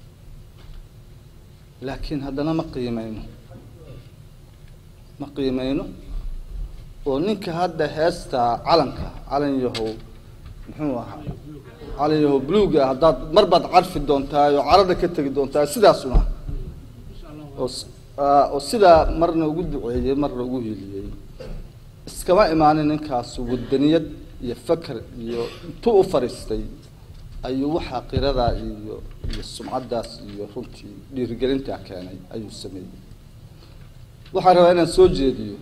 laakiin haddana ma qiimeyno ma qiimeyno oo ninka hadda heestaa calanka calan yahow muxuu ahaa calan yahow bluga haddaad mar baad carfi doontaa oo carada ka tegi doontaa sidaasuna oo oo sidaa marna ugu duceeyey marna ugu hiiliyey iskama imaanin ninkaasu wadaniyad iyo faker iyo intuu u fadhiistay ayuu waxaa qiradaa iyo iyo sumcaddaas iyo runtii dhiirigelintaa keenay ayuu sameeyey waxaan rabaa inaan soo jeediyo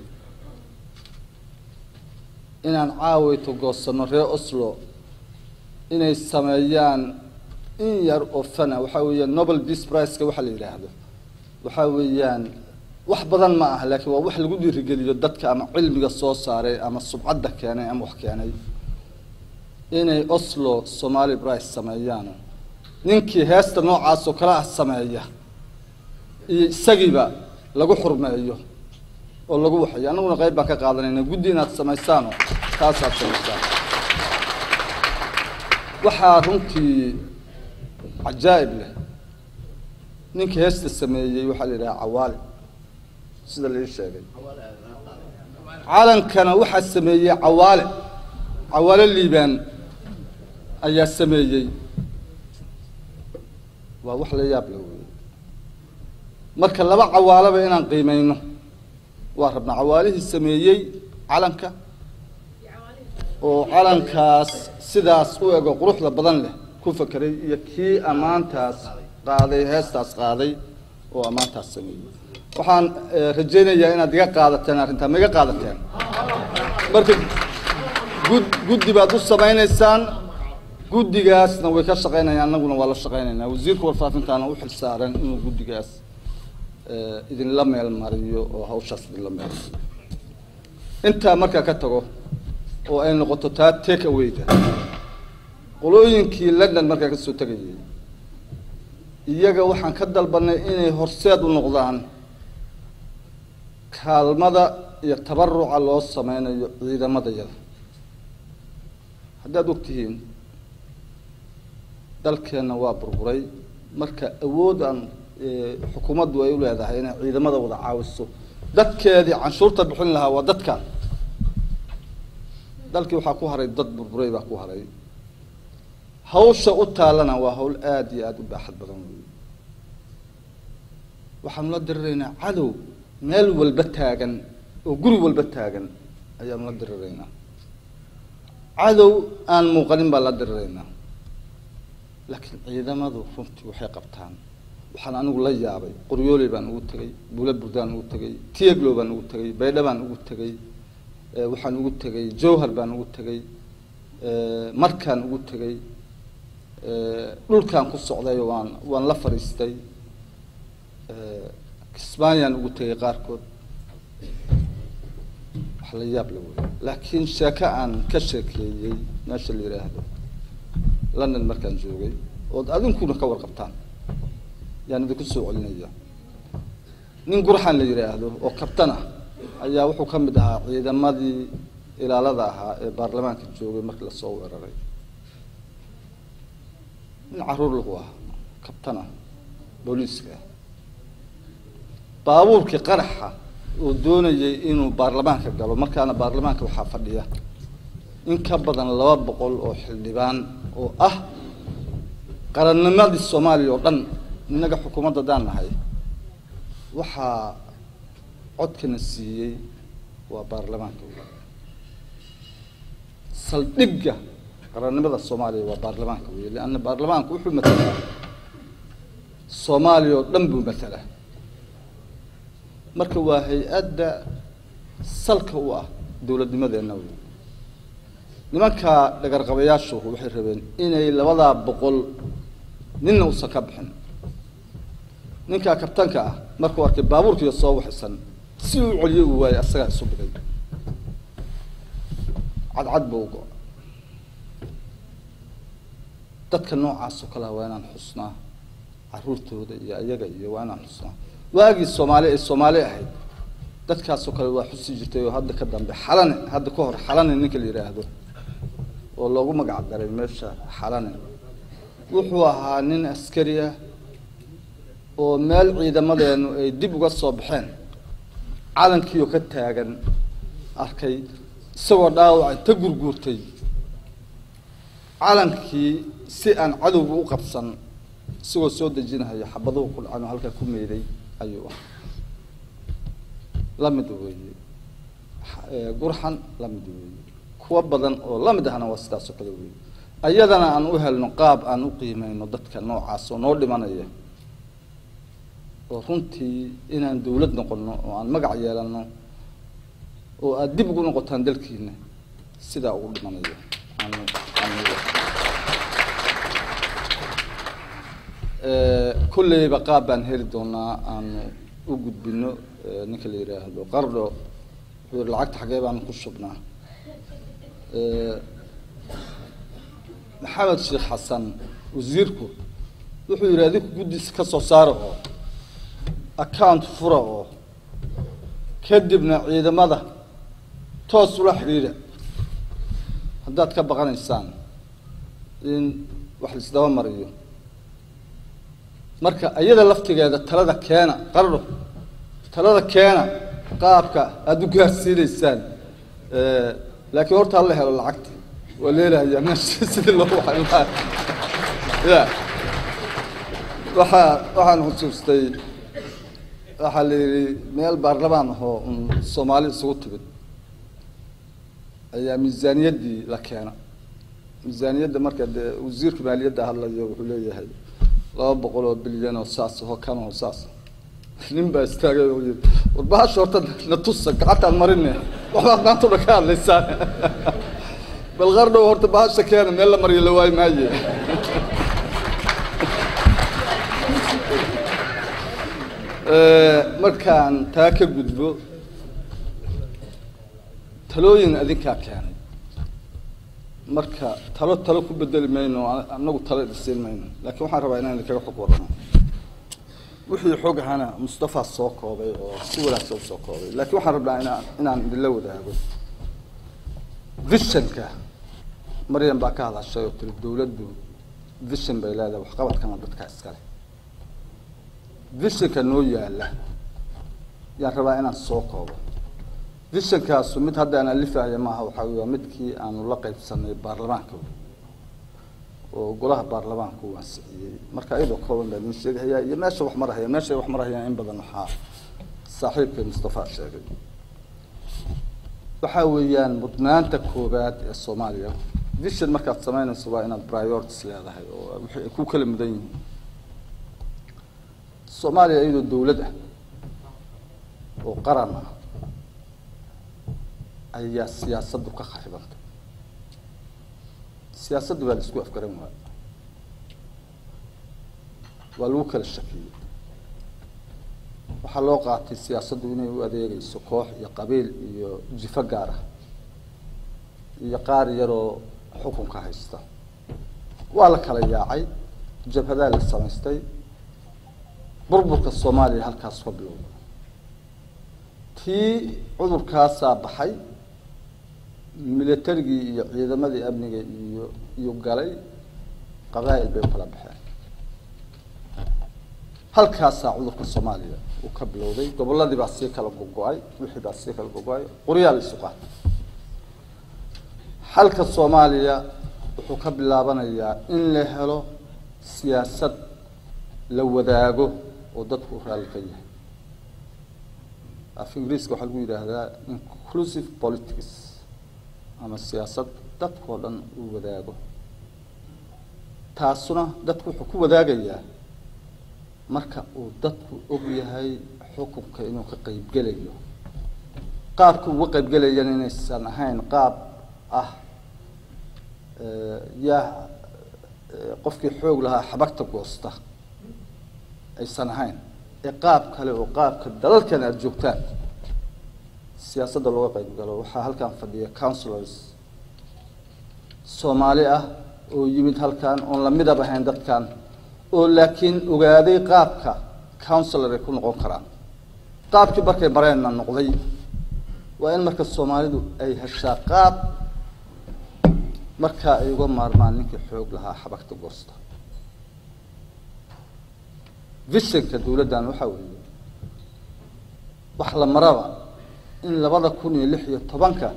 inaan caawayto goosanno reer oslo inay sameeyaan in yar oo fana waxaa weeyaan nobel peace priceka waxaa la yidhaahdo waxaa weeyaan wax badan ma aha laakiin waa wax lagu dhiirigeliyo dadka ama cilmiga soo saaray ama subcadda keenay ama wax keenay inay oslo somali brice sameeyaan ninkii heesta noocaas oo kale ah sameeya iyo isagiiba lagu xurmeeyo oo lagu waxayo annaguna qayb baan ka qaadanayna guddi inaad samaysaano taasaad samaysaan waxaa runtii cajaa'ib leh ninka heesta sameeyey waxaa la yidhaha cawaale sida la ii sheegay calankana waxaa sameeyey cawaale cawaale liibaan ayaa sameeyey waa wax la yaab la wey marka laba cawaalaba inaan qiimeyno waa rabnaa cawaalihii sameeyey calanka oo calankaas sidaas u ego quruxda badan leh ku fakeray iyo kii ammaantaas qaaday heestaas qaaday oo ammaantaas sameeyey waxaan rajaynayaa inaad iga qaadateen arrintaa ma iga qaadateen marka gud guddi baad u samaynaysaan guddigaasna way ka shaqaynayaan annaguna waa la shaqaynaynaa wasiirka warfaafintaana u xil saaran inuu guddigaas idinla meel mariyo oo hawshaas idinla meel mariyo intaa markaa ka tago oo ay noqoto taa take awayda qolooyinkii london markaa kasoo tegayay iyaga waxaan ka dalbanay inay horseed u noqdaan kaalmada iyo tabaruca loo sameynayo ciidamadayada haddaad og tihiin dalkeenna waa burburay marka awood aan xukuumaddu ay u leedahay inay ciidamada wada caawiso dadkeedii canshuurta bixin lahaa waa dadka dalkii waxaa ku haray dad burburay baa ku haray hawsha u taalana waa hawl aada iyo aada u baaxad badan wey waxaanu la diriraynaa cadow meel walba taagan oo guri walba taagan ayaanu la diriraynaa cadow aan muuqanin baan la diriraynaa laakiin ciidamadu runtii waxay qabtaan waxaan anigu la yaabay qoryooley baan ugu tegay buula burdaan ugu tegay tieglow baan ugu tegay baydha baan ugu tegay waxaan ugu tegay jowhar baan ugu tegay markaan ugu tegay dhulkaan ku socday waan waan la fadhiistay kismaayaan ugu tegay qaarkood wax la yaab la wey laakiin sheeko aan ka sheekeeyey meesha la yidhaahdo london markaan joogay ood adinkuna ka warqabtaan yaan idinku soo celinaya nin gurxan la yidhaahdo oo kabtan ah ayaa wuxuu ka mid ahaa ciidamadii ilaalada ahaa ee baarlamaanka joogay markii lasoo weeraray nin caruur lagu ah kabtan ah booliiska ah baabuurkii qaraxa oo doonayay inuu baarlamaanka galo markaana baarlamaanka waxaa fadhiya in ka badan laba boqol oo xildhibaan oo ah qarannimadii soomaaliya oo dhan innaga xukuumadda daan nahay waxaa codkana siiyey waa baarlamaanka saldhigga qarannimada soomaaliya waa baarlamaanka wey leanna baarlamaanku wuxuu matalaa soomaaliya oo dhan buu matalaa marka waa hay-adda salka u ah dowladnimadeenna wey nimanka dhagarqabayaashu waxay rabeen inay labadaa boqol ninna uusan ka bixin ninkaa kabtanka ah markuu arkay baabuurkiiyo soo waxisan si uu celiyo uu waayay asagaa isu dhigay cadcad buu go- dadka noocaas oo kalea waa inaan xusnaa caruurtooda iyo ayaga iyo waa inaan xusnaa waagii soomaali ay soomaali ahayd dadkaasoo kale waa xusi jirtay oo hadda ka dambe xalane hadda ka hor xalane ninka la yidhaahdo oo loogu magac daray meesha xalane wuxuu ahaa nin askari ah oo meel ciidamadeenu ay dib uga soo baxeen calankiioo ka taagan arkay isagoo dhaawaca ta gurguurtay calankii si aan cadowga u qabsan isagoo soo dejinahayo xabaduhu ku dhacan oo halkaa ku meeday ayuu ah la mid weeye gurxan la mid weeye kuwa badan oo la mid ahna waa sidaas oo kale weeye ayadana aan u helno qaab aan u qiimeyno dadka noocaas oo noo dhimanaya oo runtii inaan dawlad noqono oo aan magac yeelano oo aada dib ugu noqotaan dalkiina sidaa ugu dhimanayo aanu aanu kolleyba qaab baan heli doonaa aanu u gudbino ninka la yidhaahdo qardho wuxuu yihi lacagta xaggee baanu ku shubnaa maxamed sheekh xasan wasiirku wuxuu yidhi adinku guddiisa ka soo saara oo account fura oo kadibna ciidamada toos ula xidhiidha haddaad ka baqanaysaan in wax laisdaba mariyo marka iyada laftigeeda talada keena qardho talada keena qaabka aada u gaarsiinaysaan laakiin horta hala helo lacagta waa leelahayaa meesha sidii loo waxay lahaa ya waxaa waxaan xusuustay waxaa la yidhi meel baarlamaan ahoo un soomaali isugu timid ayaa miisaaniyaddii la keena miisaaniyadda marka dee wasiirka maaliyadda hadlayo wuxuu leeyahay laba boqol oo bilyan oo saas oo kan oo saas nin baa istaagay oo yiri war bahasha horta na tusa gacantaan marine waxbaad maanta una ka hadlaysaan bal qardhow horta bahasha keena meel la mariyo la waayi maaye markaan taa ka gudbo talooyin adinkaa keenay marka talo talo ku bedeli mayno anagu talo idisiin mayno laakiin waxaan rabaa inaan idinkaga xog warramo wixii xog ahana mustafa soo koobay oo si wanaagsan u soo koobay laakiin waxaan rabnaa inaan inaan idinla wadaago visionka maryam baa ka hadashay oo tiri dowladdu vision bay leedahay waxqabadkana dadka iskale visionka noo yaala yaan rabaa inaan soo koobo visionkaasu mid hadda aan alifahaya maaha waxaa wey waa midkii aanu la qaybsanay baarlamaanka oo golaha baarlamaanka uu ansixiyey marka iyadoo kooban baa idin sheegahayaa iyo meesha wax marahaya meeshay wax marahayaan in badan waxaa saaxiibkay mustafa sheegay waxaa weeyaan mudnaanta koobaad ee soomaaliya vision markaad samaynayso waa inaad priorities leedahay oo wixii ay ku kala mudan yihiin soomaaliya iyadoo dowlad ah oo qaran ah ayaa siyaasaddu ka kharibantay siyaasaddu baa la isku afgaran waaya waa lagu kala shakiyey waxaa loo qaatay siyaasaddu inay u adeegayso koox iyo qabiil iyo jifo gaar ah iyo qaar yaroo xukunka haysta waa la kala yaacay jabhadaa la samaystay burburka soomaaliya halkaas ka bilowda tii cudurkaasaa baxay militarigii iyo ciidamadii amniga iyo iyo galay qabaa'il bay u kala baxeen halkaasaa cudurka soomaaliya uu ka bilowday gobolladii baa sii kala gogo-ay wixii baa sii kala gogo-ay qoryaa la isu qaatay xalka soomaaliya wuxuu ka bilaabanayaa in la helo siyaasad la wadaago oo dadku u raalli ka yahay af ingiriiska waxaa lagu yidhaahdaa inclusive politics ama siyaasad dadkao dhan uu wadaago taasuna dadku wuxuu ku wadaagayaa marka uu dadku og yahay xukunka inuu ka qeybgelayo qaabka uga qeybgelayana inaysan ahayn qaab ah yaa qofkii xoog lahaa xabagta goosta aysan ahayn ee qaab kale oo qaabka dalalkan aada joogtaan siyaasadda looga qeyb galo waxaa halkan fadhiya councilors soomaali ah oo yimid halkan oon la midab ahayn dadkan oo laakiin ogaaday qaabka councilor ay ku noqon karaan qaabkii markay bareenna noqday waa in marka soomaalidu ay heshaa qaab markaa ay uga maarmaan ninkii xoog lahaa xabagta goosta visionka dowladdan waxaa weeye wax la maraba in labada kun iyo lix iyo tobanka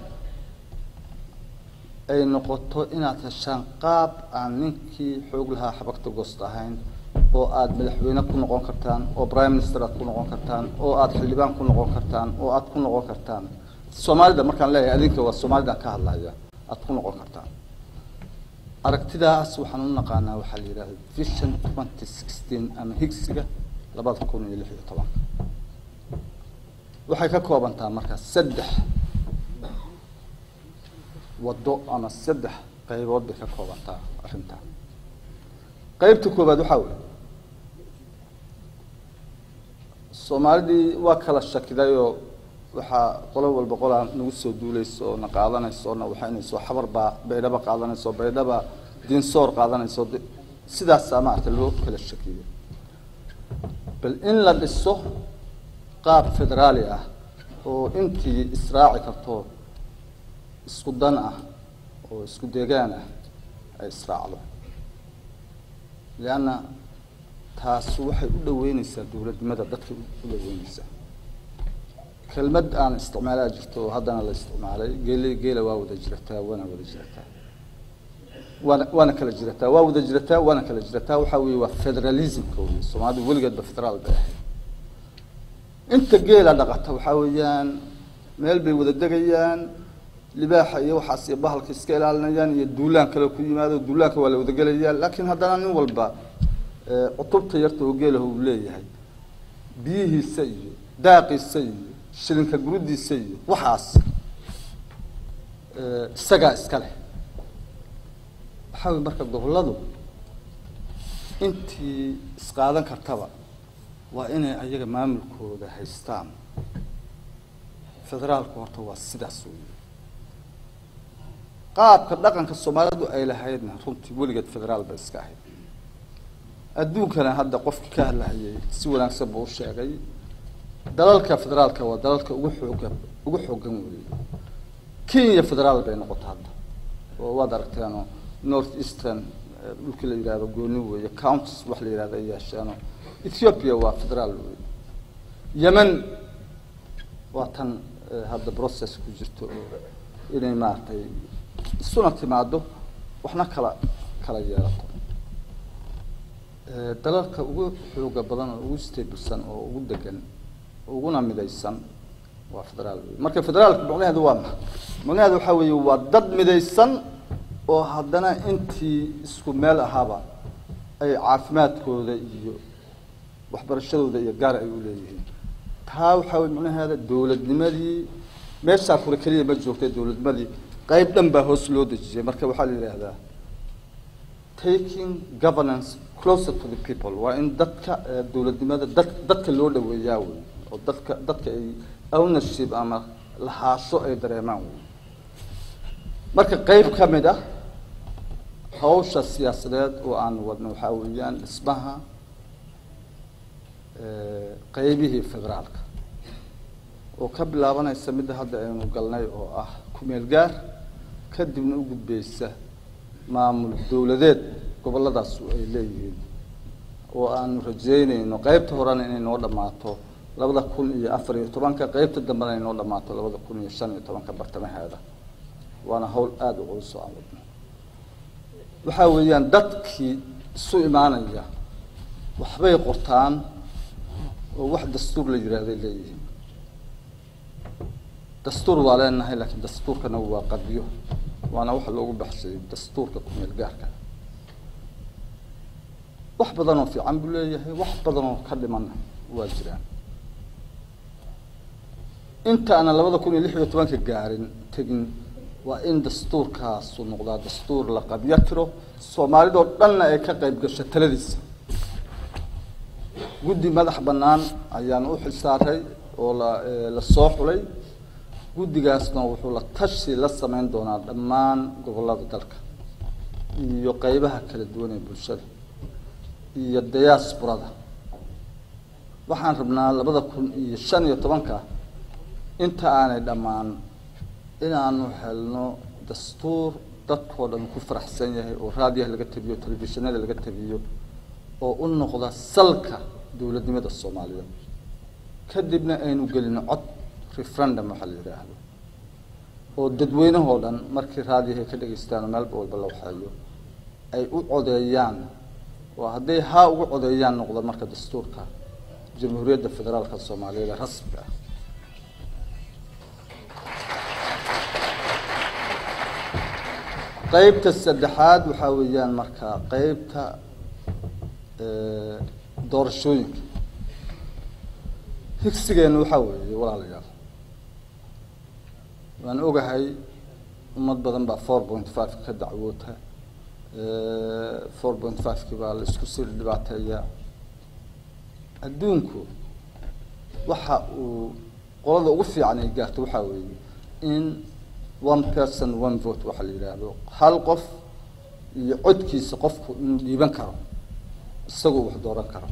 ay noqoto inaad heshaan qaab aan ninkii xoog lahaa xabagta goosta ahayn oo aada madaxweyne ku noqon kartaan oo prime minister aad ku noqon kartaan oo aada xildhibaan ku noqon kartaan oo aada ku noqon kartaan soomaalida markaan leeyahay adinka waa soomaalidaan ka hadlaya aada ku noqon kartaan aragtidaas waxaan u naqaanaa waxaa la yidhahda vision twenty sixteen ama higsiga labada kun iyo lix iyo tobanka waxay ka koobantaa markaa saddex waddo ama saddex qaybood bay ka koobantaa arrintaa qaybta koobaad waxaa weeye soomaalidii waa kala shakidayoo waxaa qolo walba qolaa nagu soo duulayso oo na qaadanayso oo na waxaynayso xabar baa baydhaba qaadanayso baydhaba diinsoor qaadanayso sidaasaa maarata loo kala shakiyo bal in la dhiso qaab federaali ah oo intii israaci karto isku dan ah oo isku deegaan ah ay israacdo leanna taasu waxay u dhaweyneysaa dowladnimada dadkay u dhaweyneysaa kelmad aan isticmaalaa jirto oo haddana la isticmaalay geele geela waa wada jirataa waana wada jirataa waana waana kala jirataa waa wada jirataa waana kala jirataa waxaa weeye waa federalismka wey soomaalidu weligeedba federaal bay ahayd inta geela dhaqata waxaa weeyaan meel bay wada degayaan libaaxa iyo waxaas iyo bahalka iska ilaalinayaan iyo duulaan kale ku yimaado duulaanka waa la wadagelayaa laakiin haddana nin walba cutubta yarta oo geelah uu leeyahay biyihiisa iyo daaqiisa iyo shilinka gurudiisa iyo waxaas isagaa iska leh waxaa wey marka gobolladu intii isqaadan kartaba waa inay ayaga maamulkooda haystaan federaalku horta waa sidaas wey qaabka dhaqanka soomaalidu ay lahaydna runtii weligeed federaal bay iska ahayd adduunkana hadda qofkii ka hadlahayay si wanaagsan buu u sheegay dalalka federaalka waa dalalka ugu xooga ugu xoogan weeye kenya federaal bay noqota hadda oo waad aragteeno north eastern eh, dhulkii la yidhahdo gooni weeye counties wax la yidhahdo ay yeesheeno ethiopia waa federaal weeye yemen waa tan eh, hadda process ku jirto oo inay maaragtay isuna timaado waxna kala kala yeelato Eh, dalalka ugu xooga badan oo ugu stabilsan oo ugu degan uguna midaysan waa federaal wey marka federaalka macnaheedu waa maxay macnaheedu waxaa weeye waa dad midaysan oo haddana intii isku meel ahaaba ay caafimaadkooda iyo waxbarashadooda iyo gaar ay u leeyihiin taa waxaa weye macnaheeda dowladnimadii meeshaa kule keliya ma joogtay dowladnimadii qayb dhan baa hoos loo dejiyay marka waxaa la yidhaahdaa taking governance closer to the people waa in dadka eh, dowladnimada dad dadka loo dhaweeyaa wey oo dadka dadka ay ownership ama lahaasho ay dareemaan wey marka qayb ka mid ah hawsha siyaasadeed oo aan wadno waxaa weeyaan dhismaha eh, qaybihii federaalka oo ka bilaabanaysa midda hadda aynu galnay oo ah kumeel gaar kadibna u gudbeysa maamul dowladeed goboladaas ay leeyihiin oo aanu rajeynayno qaybta horena inay noo dhammaato labada kun iyo afar iyo tobanka qaybta dambena inay noo dhammaato labada kun iyo shan iyo tobanka bartamaheeda waana hawl aada u culus oo aan wadno waxaa weeyaan dadkii isu imaanaya waxbay qortaan oo wax dastuur la yidhaahday leeyihiin dastuur waa leenahay laakiin dastuurkana waa qadiyo waana waxa loogu baxsayay dastuurka kumeel gaarka wax badan oo fiican buu leeyahay wax badan oo ka dhimanna waa jiraan inta aanan labada kun iyo lix iyo tobanka gaarin tegin waa in dastuurkaasu noqdaa dastuur la qabyo tiro soomaalidoo dhanna ay ka qayb gasho taladiisa guddi madax bannaan ayaan u xilsaaray oo la la soo xulay guddigaasna wuxuu la tashi la sameyn doonaa dhammaan gobollada dalka iyo qeybaha kala duwan ee bulshada iyo diasporada waxaan rabnaa labada kun iyo shan iyo tobanka inta aanay dhammaan inaanu helno dastuur dadkoo dhan ku faraxsan yahay oo raadiyaha laga tabiyo telefishinada laga tabiyo oo u noqda salka dowladnimada soomaaliyeed kadibna aynu gelino cod referendum waxaa la yidhaahdo oo dadweynahoo dhan markii raadiyahay ka dhegaystaan oo meelba walba la waxeeyo ay u codeeyaan oo hadday haa ugu codeeyaan noqdo marka dastuurka jamhuuriyadda federaalka soomaaliyeed ee rasmiga ah qeybta saddexaad waxaa weeyaan marka qeybta doorashooyinka higsigeenu waxaa weeye walaalayaal waan ogahay ummad badan baa four point five ka dacwoota four point five-ki baa la isku sii dhibaateeyaa adduunku waxa uu qolada ugu fiican ay gaarto waxaa weeye in one person one vote waxaa la yidhaahdo hal qof iyo codkiisa qofku inuu dhiiban karo isagoo wax dooran karo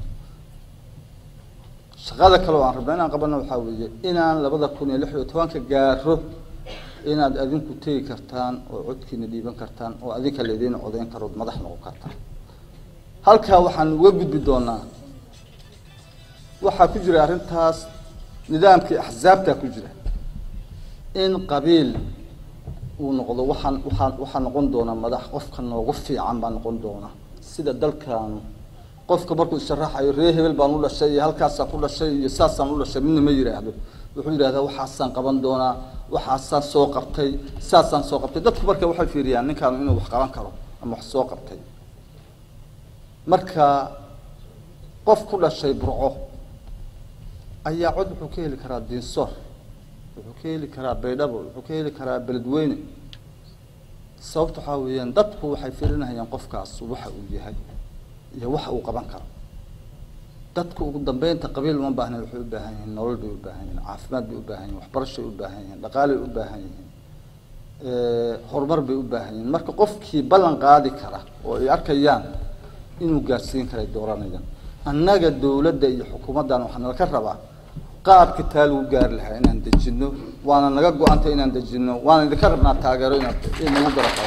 shaqada kale oo aan rabna inaan qabano waxaa weeye inaan labada kun iyo lix iyo tobanka gaaro inaad adinku tegi kartaan oo codkiina dhiiban kartaan oo adinka laydiin codeyn karood madax noqon kartaan halkaa waxaan uga gudbi doonaa waxaa ku jira arrintaas nidaamkii axsaabtaa ku jira in qabiil uu noqdo waxaan waxaa waxaa noqon doona madax qofka noogu fiican baa noqon doona sida dalkaanu qofka markuu isharaxayo ree hebel baan u dhashay iyo halkaasaan ku dhashay iyo saasaan u dhashay midna ma yidhaahdo wuxuu yidhahdaa waxaasaan qaban doonaa waxaasaan soo qabtay saasaan soo qabtay dadku marka waxay fiiriyaan ninkaanu inuu wax qaban karo ama wax soo qabtay marka qof ku dhashay burco ayaa cod wuxuu ka heli karaa diinsoor wuxuu ka heli karaa baydhabo wuxuu ka heli karaa beledweyne sababta waxaa weeyaan dadku waxay fiirinayaan qofkaas waxa uu yahay iyo waxa uu qaban karo dadku ugu dambeynta qabiil uma baahna waxay u baahan yihiin nolol bay u baahan yihiin caafimaad bay u baahan yihin waxbarashay u baahan yihiin dhaqaalay u baahan yihiin horumar bay u baahan yihiin marka qofkii ballan qaadi kara oo ay arkayaan inuu gaarsiin karay dooranayaan annaga dowladda iyo xukuumaddan waxaa nala ka rabaa qaabka taa lagu gaari lahaa inaan dejino waana naga go-antay inaan dejino waana idinka rabnaa taageero inaad inagu garab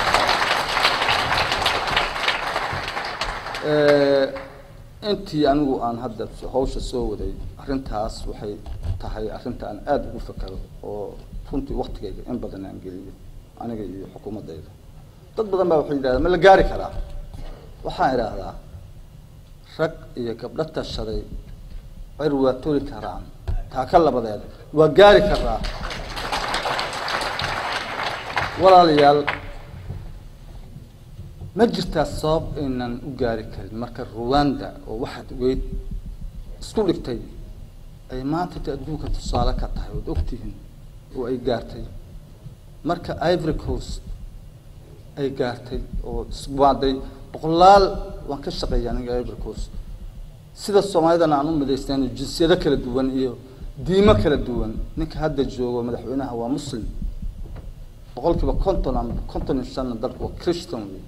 intii anigu aan hadda hawsha soo waday arrintaas waxay tahay arrinta aan aada ugu fakero oo runtii waktigayga in badan aan geliyo aniga iyo xukuumaddayda dad badan baa waxay yidhahdaan ma la gaari karaa waxaan idhaahdaa rag iyo gabdho tashaday cir waa toli karaan taa ka labadeed waa gaari karaa walaalayaal ma jirtaa sabab aynan u gaari karin marka ruwanda oo waxaad weyd isku dhigtay ay maanta ta adduunka tusaale ka tahay ood ogtihiin oo ay gaartay marka ivory coast ay gaartay oo iswaaday boqolaal waan ka shaqeeya aniga ivory coast sida soomaalidana aan u midaysnayn jinsiyado kala duwan iyo diimo kala duwan ninka hadda joogo madaxweynaha waa muslim boqol kiiba konton ama konton iyo shanna dalku waa christian wey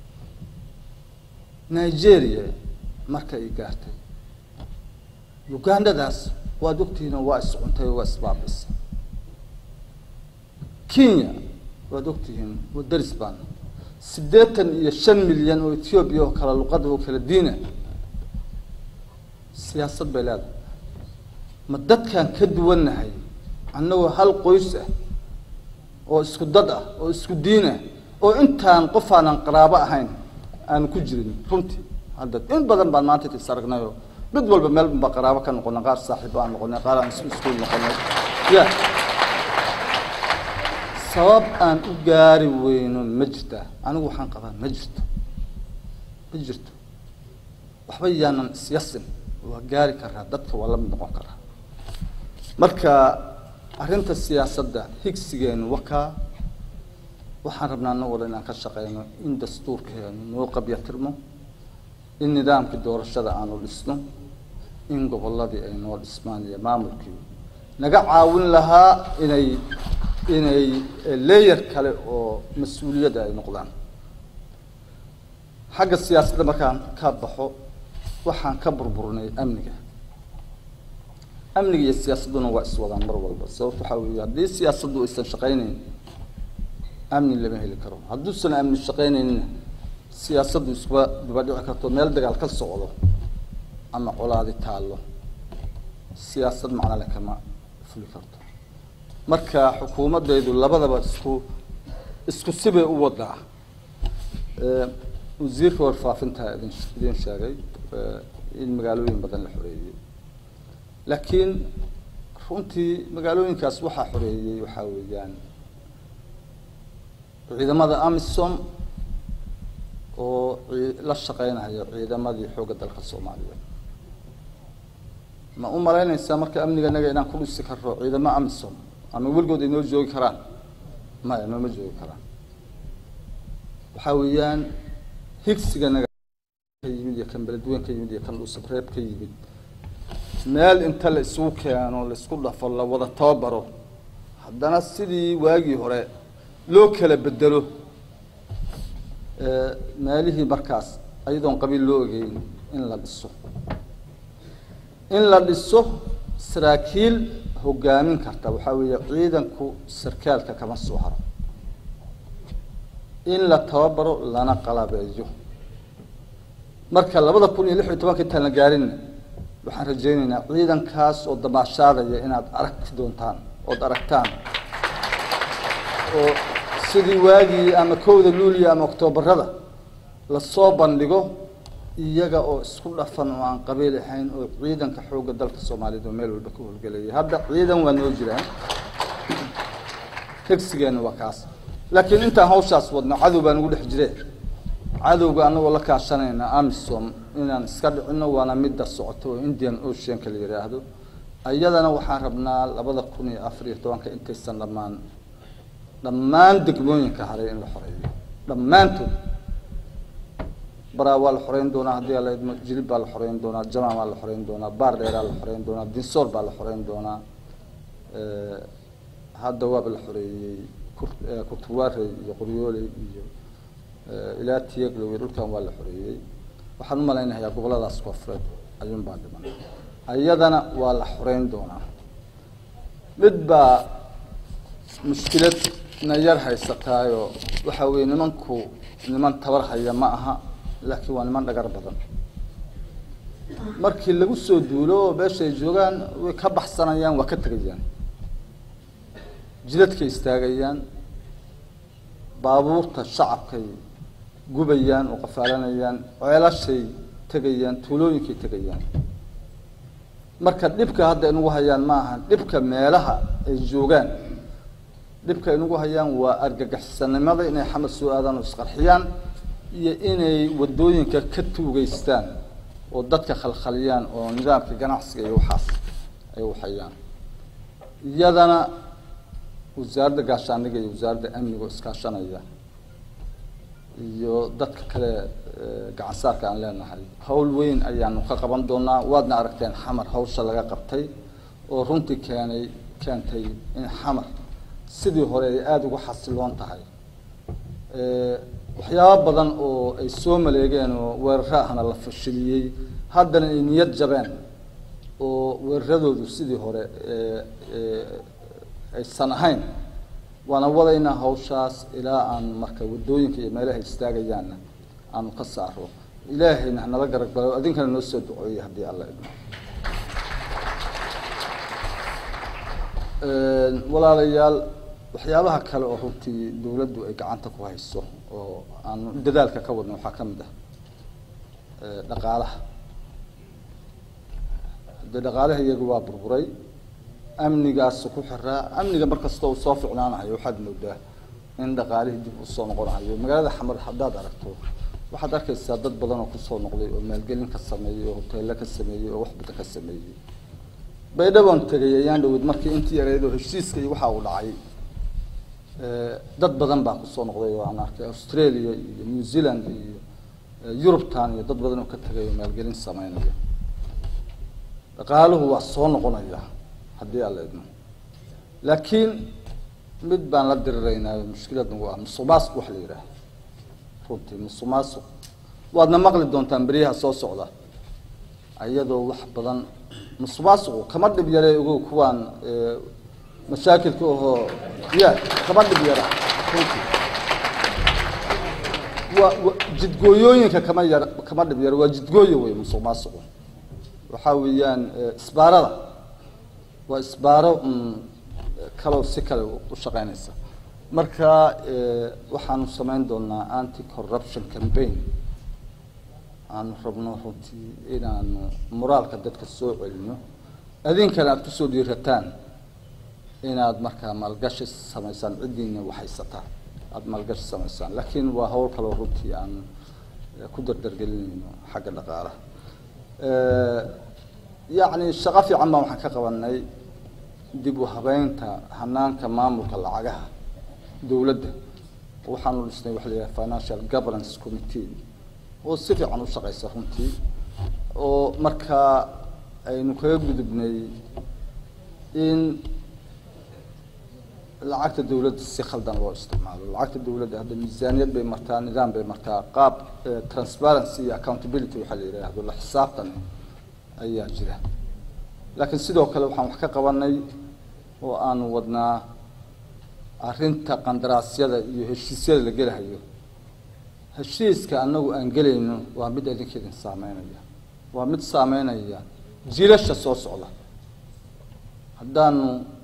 nigeria marka ay gaartay ugandadaas waad ogtihiinoo waa iscuntay oo waa isbaabisay kenya waad ogtihiin waa daris baan siddeetan iyo shan milyan oo ethoobiya oo kala luqada oo kala diina siyaasad bay leedahay ma dadkaan ka duwannahay annagoo hal qoys ah oo isku dad ah oo isku diin ah oo intaan qof aanan qaraabo ahayn aanu ku jirin runtii hadda in badan baan maanta is aragnayoo mid walba meel baa qaraabo ka noqonay qaar saaxiibo aan noqonay qaar aan isku iskuul noqonay ya sabab aan u gaari weyno ma jirtaa anigu waxaan qabaa ma jirto ma jirto waxba yaanan isyasin waa gaari karaa dadka waa la mid noqon karaa marka arrinta siyaasadda higsigeenu wakaa waxaan rabnaa anagoo dhan inaan ka shaqeyno in dastuurkeenu noo qabyatirmo in nidaamkii doorashada aanu dhisno in gobolladii ay noo dhismaan iyo maamulkii naga caawin lahaa inay inay leeyar kale oo mas-uuliyadda ay noqdaan xagga siyaasadda markaan ka baxo waxaan ka burburnay amniga amniga iyo siyaasadduna waa iswadaan mar walba sababto waxaa weeye haddii siyaasaddu aysan shaqaynayn amni lama heli karo hadduusan amni shaqaynaynina siyaasaddu iskuba duba dhici karto meel dagaal ka socdo ama colaadi taallo siyaasad macnale kama fuli karto marka xukuumaddaydu labadaba isku isku sibay u wadaa wasiirka warfaafinta idin idin sheegay in magaalooyin badan la xoreeyey laakiin runtii magaalooyinkaas waxaa xoreeyey waxaa weeyaan ciidamada amisom oo la shaqeynaya ciidamadii xoogga dalka soomaaliyeed ma u malaynaysaa marka amniganaga inaan ku dhisi karro ciidamo amisom ama weligood ay noo joogi karaan maya nooma joogi karaan waxaa weeyaan higsiganaga ka yimid iyo kan beledweyn ka yimid iyo kan dhuusabreeb ka yimid meel inta la isugu keeno la isku dhafo la wada tababaro haddana sidii waagii hore loo kala bedelo meelihii markaas ayadoon qabiil loo ogeyn in la dhiso in la dhiso saraakiil hogaamin karta waxaa weeye ciidanku sarkaalka kama soo haro in la tababaro lana qalabeeyo marka labada kun iyo lix iyo tobanka intaan la gaarinna waxaan rajaynaynaa ciidankaas oo damaashaadaya inaad aragti doontaan ood aragtaan oo sidii waagii ama kowda luuliya ama oktoobarada lasoo bandhigo iyaga oo isku dhafan oo aan qabiil ahayn oo ciidanka xoogga dalka soomaaliyeed oo meel walba ka howlgelayay hadda ciidan waa noo jiraan hegsigeena waa kaas laakiin intaan hawshaas wadno cadow baan ugu dhex jire cadowga anagoo la kaashanayna amisom inaan iska dhicino waana midda socoto oo indian oceanka la yidhaahdo iyadana waxaan rabnaa labada kun iyo afar iyo tobanka intaysan dhammaan dhammaan degmooyinka haray in la xoreeyo dhammaantood baraa waa la xoreyn doonaa haddii ala idmo jilib baa la xoreyn doonaa jamaa baa la xoreyn doonaa baar dheeraa la xoreyn doonaa dinsoor baa la xoreyn doonaa hadda waaba la xoreeyey kurtuwaarey iyo qoryooley iyo ilaa tiyaglow iyo dhulkan waa la xoreeyey waxaan u malaynayaa gobolladaas koonfureed ayuun baa dhiman iyadana waa la xoreyn doonaa mid baa mushkilad na yar haysataayoo waxa weeye nimanku niman tabar haya ma aha laakiin waa niman dhagar badan markii lagu soo duulo oo meesha ay joogaan way ka baxsanayaan waa ka tegayaan jidadkay istaagayaan baabuurta shacabkay gubayaan oo qafaalanayaan ceelashay tegayaan tuulooyinkay tegayaan marka dhibka hadda inugu hayaan ma aha dhibka meelaha ay joogaan dhibka inugu hayaan waa argagaxsanimada inay xamad soo aadaan oo isqarxiyaan iyo inay wadooyinka ka tuugeystaan oo dadka khalkhaliyaan oo nidaamka ganacsiga iyo waxaas ay waxayaan iyadana wasaaradda gaashaandhiga iyo wasaaradda amniga oo iskaashanaya iyo dadka kale gacansaarka aan leenahay hawl weyn ayaanu ka qaban doonaa waadna aragteen xamar hawsha laga qabtay oo runtii keenay keentay in xamar sidii hore ay aada uga xasiloon tahay waxyaabo badan oo ay soo maleegeen oo weeraro ahna la fashiliyey haddana ay niyad jabeen oo weeraradoodu sidii hore aysan ahayn waana wadaynaa hawshaas ilaa aan marka wadooyinka iyo meelaha istaagayaanna aanu ka saaro ilaahayna hanala garab galo adinkana noo soo duceeyey haddii alla idmo walaalayaal waxyaabaha kale oo runtii dawladdu ay gacanta ku hayso oo aanu dadaalka ka wadno waxaa ka mid ah dhaqaalaha dee dhaqaalaha iyagu waa burburay amnigaas ku xiraa amniga markasta uu soo ficnaanahayo waxaad moodaa in dhaqaalihii dib usoo noqonahayo magaalada xamar haddaad aragto waxaad arkaysaa dad badan oo kusoo noqday oo maalgelin ka sameeyey oo hoteello ka sameeyey oo wax badan ka sameeyey baydhabon tegay ayaan dhaweyd markii intii yareyd oo heshiiska iyo waxa uu dhacay dad badan baa kusoo noqday oo aan arkay australia iyo new zealand iyo yurubtan iyo dad badan oo ka tegay oo maalgelin sameynaya dhaqaaluhu waa soo noqonaya haddii aan la idmo laakiin mid baan la diriraynaa mushkilad nagu ah musuqmaasuq wax la yidhaah runtii musuqmaasuq waadna maqli doontaan beryaha soo socda iyadoo wax badan musuqmaasuqu kama dhib yare ogow kuwaan mashaakilka ahoo ya kama dhib yara runtii waa wa jidgooyooyinka kama yar kama dhib yara waa jidgooyo wey musuqmaasuqu waxaa weeyaan isbaarada waa isbaaro kaloo si kale u shaqeynaysa marka waxaanu samayn doonaa anti corruption campaign aanu rabno runtii inaanu moraalka dadka soo celino adinkana aad kusoo dhiirataan inaad markaa maalgashi samaysaan ciddiina waxaysataan aada maalgashi samaysaan laakiin waa hawl kaloo runtii aan ku dardargelinayno xagga dhaqaalaha yacni shaqo fiican baan waxaan ka qabanay dib u habeynta hanaanka maamulka lacagaha dowladda waxaanu dhisnay waxa la yidhaha financial governance committee oo si fiican u shaqeysa runtii oo markaa aynu kaga gudubnay in lacagta dawladda si khaldan loo isticmaalo lacagta dawladda hadda miisaaniyad bay martaa nidaam bay martaa qaab transparency iyo accountability waxaa la yidhaahdo la xisaabtan ayaa jira laakiin sidoo kale waxaan wax ka qabanay oo aanu wadnaa arrinta qandaraasyada iyo heshiisyada la gelahayo heshiiska anagu aan gelayno waa mid idinkeedin saameynaya waa mid saameynaya jiilasha soo socda haddaanu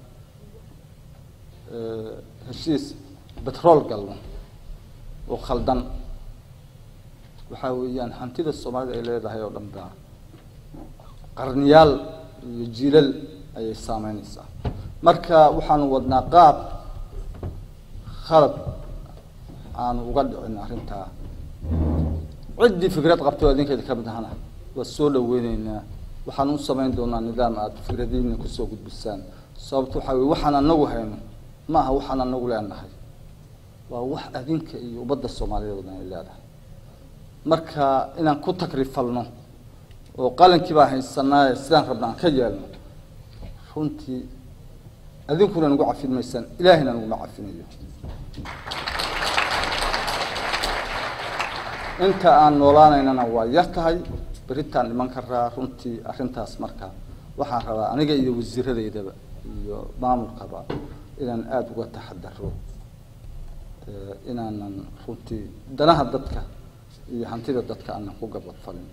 heshiis betrol galno oo khaldan waxaa weeyaan hantida soomaalida ay leedahay oo dhan baa qarniyaal iyo jiilal ayay saameynaysaa marka waxaanu wadnaa qaab khalad aanu uga dhicin arrintaa ciddii fikrad qabto adinkeeda ka mid ahana waa soo dhaweyneynaa waxaan u samayn doonaa nidaam aada fikradiina kusoo gudbisaan sababto waxaa weye waxaan anagu hayno ma aha waxaan anagu leenahay waa wax adinka iyo ummadda soomaaliyeed oo dhan ay leedahay marka inaan ku takrifalno oo qalankii baa haysanaaye sidaan rabna aan ka yeelno runtii adinkuna nagu cafin maysaan ilaahayna naguma cafinayo inta aan noolaanaynana waa yar tahay beritaan dhiman karaa runtii arrintaas marka waxaan rabaa aniga iyo wasiiradeydaba iyo maamulkaba inaan aada uga taxadaro inaanan runtii danaha dadka iyo hantida dadka aanan ku gabadfalin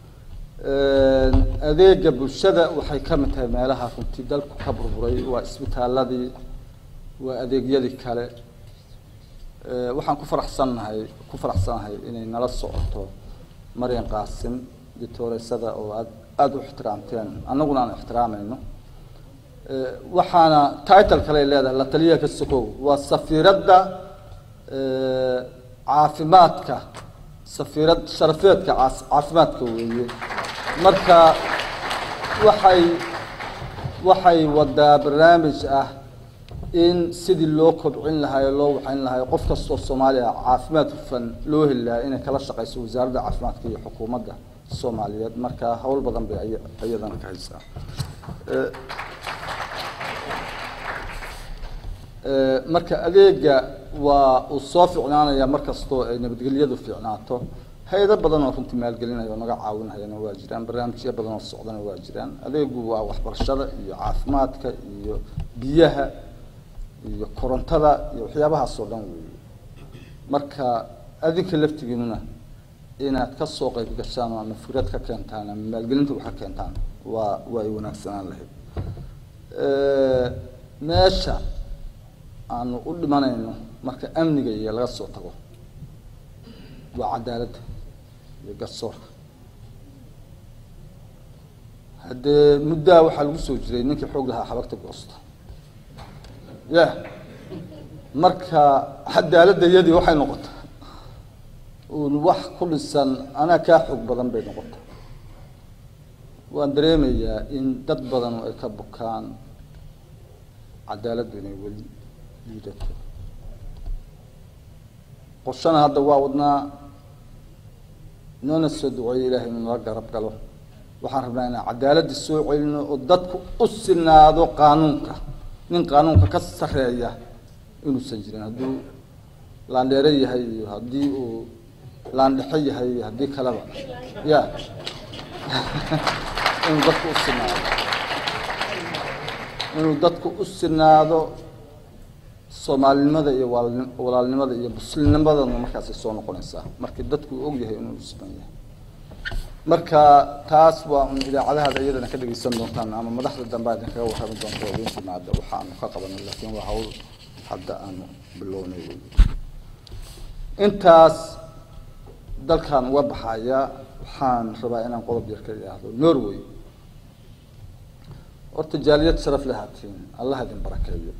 adeega bulshada waxay ka mid tahay meelaha runtii dalku ka burburay waa isbitaaladii waa adeegyadii kale waxaan ku faraxsannahay ku faraxsanahay inay nala socoto maryan qaasim dictooreysada oo aad aada u ixtiraamteen annaguna aan ixtiraamayno waxaana title kale ay leedahay la taliyaha ka sokow waa safiiradda caafimaadka safiirad sharafeedka caas- caafimaadka weeye marka waxay waxay wadaa barnaamij ah in sidii loo kobcin lahaa ee loo waxayn lahaa qof kastoo soomaaliya caafimaad hufan loo heli lahaa inay kala shaqayso wasaaradda caafimaadka iyo xukuumadda soomaaliyeed marka howl badan bay aya- iyadana ka haysaa Eh, eh, marka adeega waa uu soo ficnaanaya mar kastoo ay nabadgelyadu fiicnaato hay-ado badan oo runtii maalgelinaya oo naga caawinayana waa jiraan barnaamijyo badan oo socdana waa jiraan adeegu waa waxbarashada iyo caafimaadka iyo biyaha iyo korontada iyo waxyaabahaas oo dhan weeye marka adinka laftigiinuna inaad ka soo qayb gashaan oo ama fikrad ka keentaan ama maalgelinta wax ka keentaan waa waa ay wanaagsanaan lahayd Eh, meesha aanu u dhimanayno marka amniga iyo laga soo tago waa cadaaladda iyo garsoorka haddee muddaa waxaa lagu soo jiray ninkii xoog lahaa xabagta goosta ya marka cadaaladda iyadii waxay noqotay uun wax ku dhisan anaa kaa xoog badan bay noqotay waan dareemayaa in dad badan oo ay ka bukaan cadaaladdu inay weli liidato qorshana hadda waa wadnaa noona soo duceeyo ilaahay inuu nala garab galo waxaan rabnaa inaan cadaaladda soo celino oo dadku u sinaado qaanuunka nin qaanuunka ka sarreeya inuusan jirin hadduu laandheere yahay iyo haddii uu laandhexe yahay iyo haddii kaleba ya inuu dadku u sinaado inuu dadku u sinaado soomaalinimada iyo waalni- walaalnimada iyo muslimnimadana markaasay soo noqonaysaa markii dadku uu og yahay inuu siman yahay marka taas waa un idaacadahaada iyadana ka dhegeysan doontaan ama madaxda dambe aad idinkaga warrami doonto oo idin timaada waxa aanu ka qabanay laakiin waa hawl hadda aanu bilownay wey intaas dalkan uga baxaya waxaan rabaa inaan qodob yar ka idhaahdo norway horta jaaliyad sharaf leh haatiin allah idin barakeeyo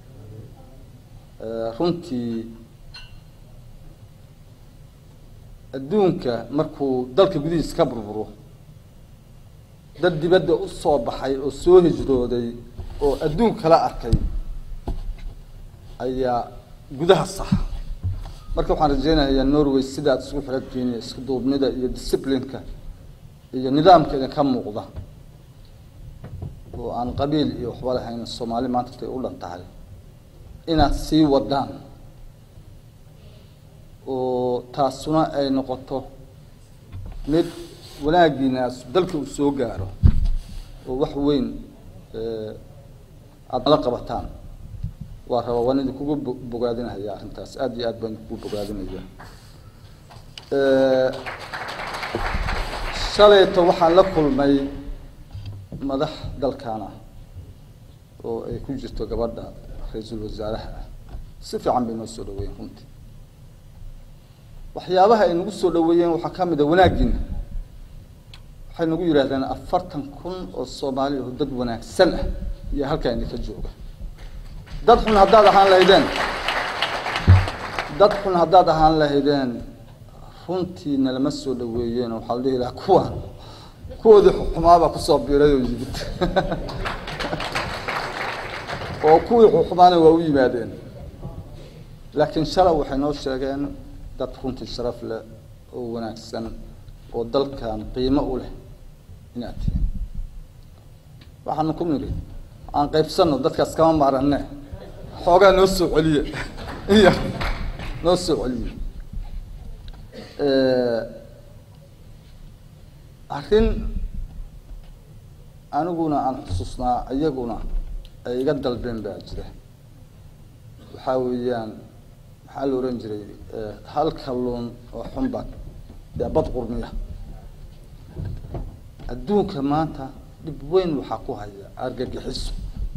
Eh, runtii adduunka markuu dalka gudihiisa ka burburo dad dibadda u soo baxay oo soo hijrooday oo adduun kala arkay ayaa gudaha saxa marka waxaan rajeynayaa norway sidaad isugu xirantihiin iyo isku duubnida iyo disciplineka iyo nidaamka idinka muuqda oo aan qabiil iyo waxba lahayn soomaali maanta tay u dhan tahay inaad sii wadaan oo taasuna ay noqoto mid wanaagiinaas dalka uu soo gaaro oo wax weyn eh, aada nala qabataan waa rabaa waan idinkugu bo- bogaadinaya arrintaas aada iyo aad baan idinkugu bogaadinaya Eh, shalayto waxaan la kulmay madax dalkaana oo ay ku jirto gabadha ra-iisul wasaaraha ah si fiican bay noo soo dhaweeyeen runtii waxyaabaha ay nagu soo dhaweeyeen waxaa ka mid a wanaaggiina waxay nagu yidhaahdeen afartan kun oo soomaali oo dad wanaagsan ah iyo halkaa idinka jooga dad xun haddaad ahaan lahaydeen dad xun haddaad ahaan lahaydeen runtiina lama soo dhaweeyeen waxaa la dhihi lahaa kuwa kuwoodii xumaabaa kusoo biiray oo yimid oo kuwii xuxumaana waa u yimaadeen laakiin shalay waxay noo sheegeen dad runtii sharaf leh oo wanaagsan oo dalkan qiimo u leh inaad tihiin waxaanu ku nidhi aan qaybsanno dadkaas kama maaranne xoogaa noo soo celiye iya noo soo celiye arrin aniguna aan xusuusnaa iyaguna ay iga dalbeen baa jira waxaa weeyaan maxaa la ohan jiray hal kalluun oo xunbad dee bad qurmiya adduunka maanta dhib weyn waxaa ku haya argagixiso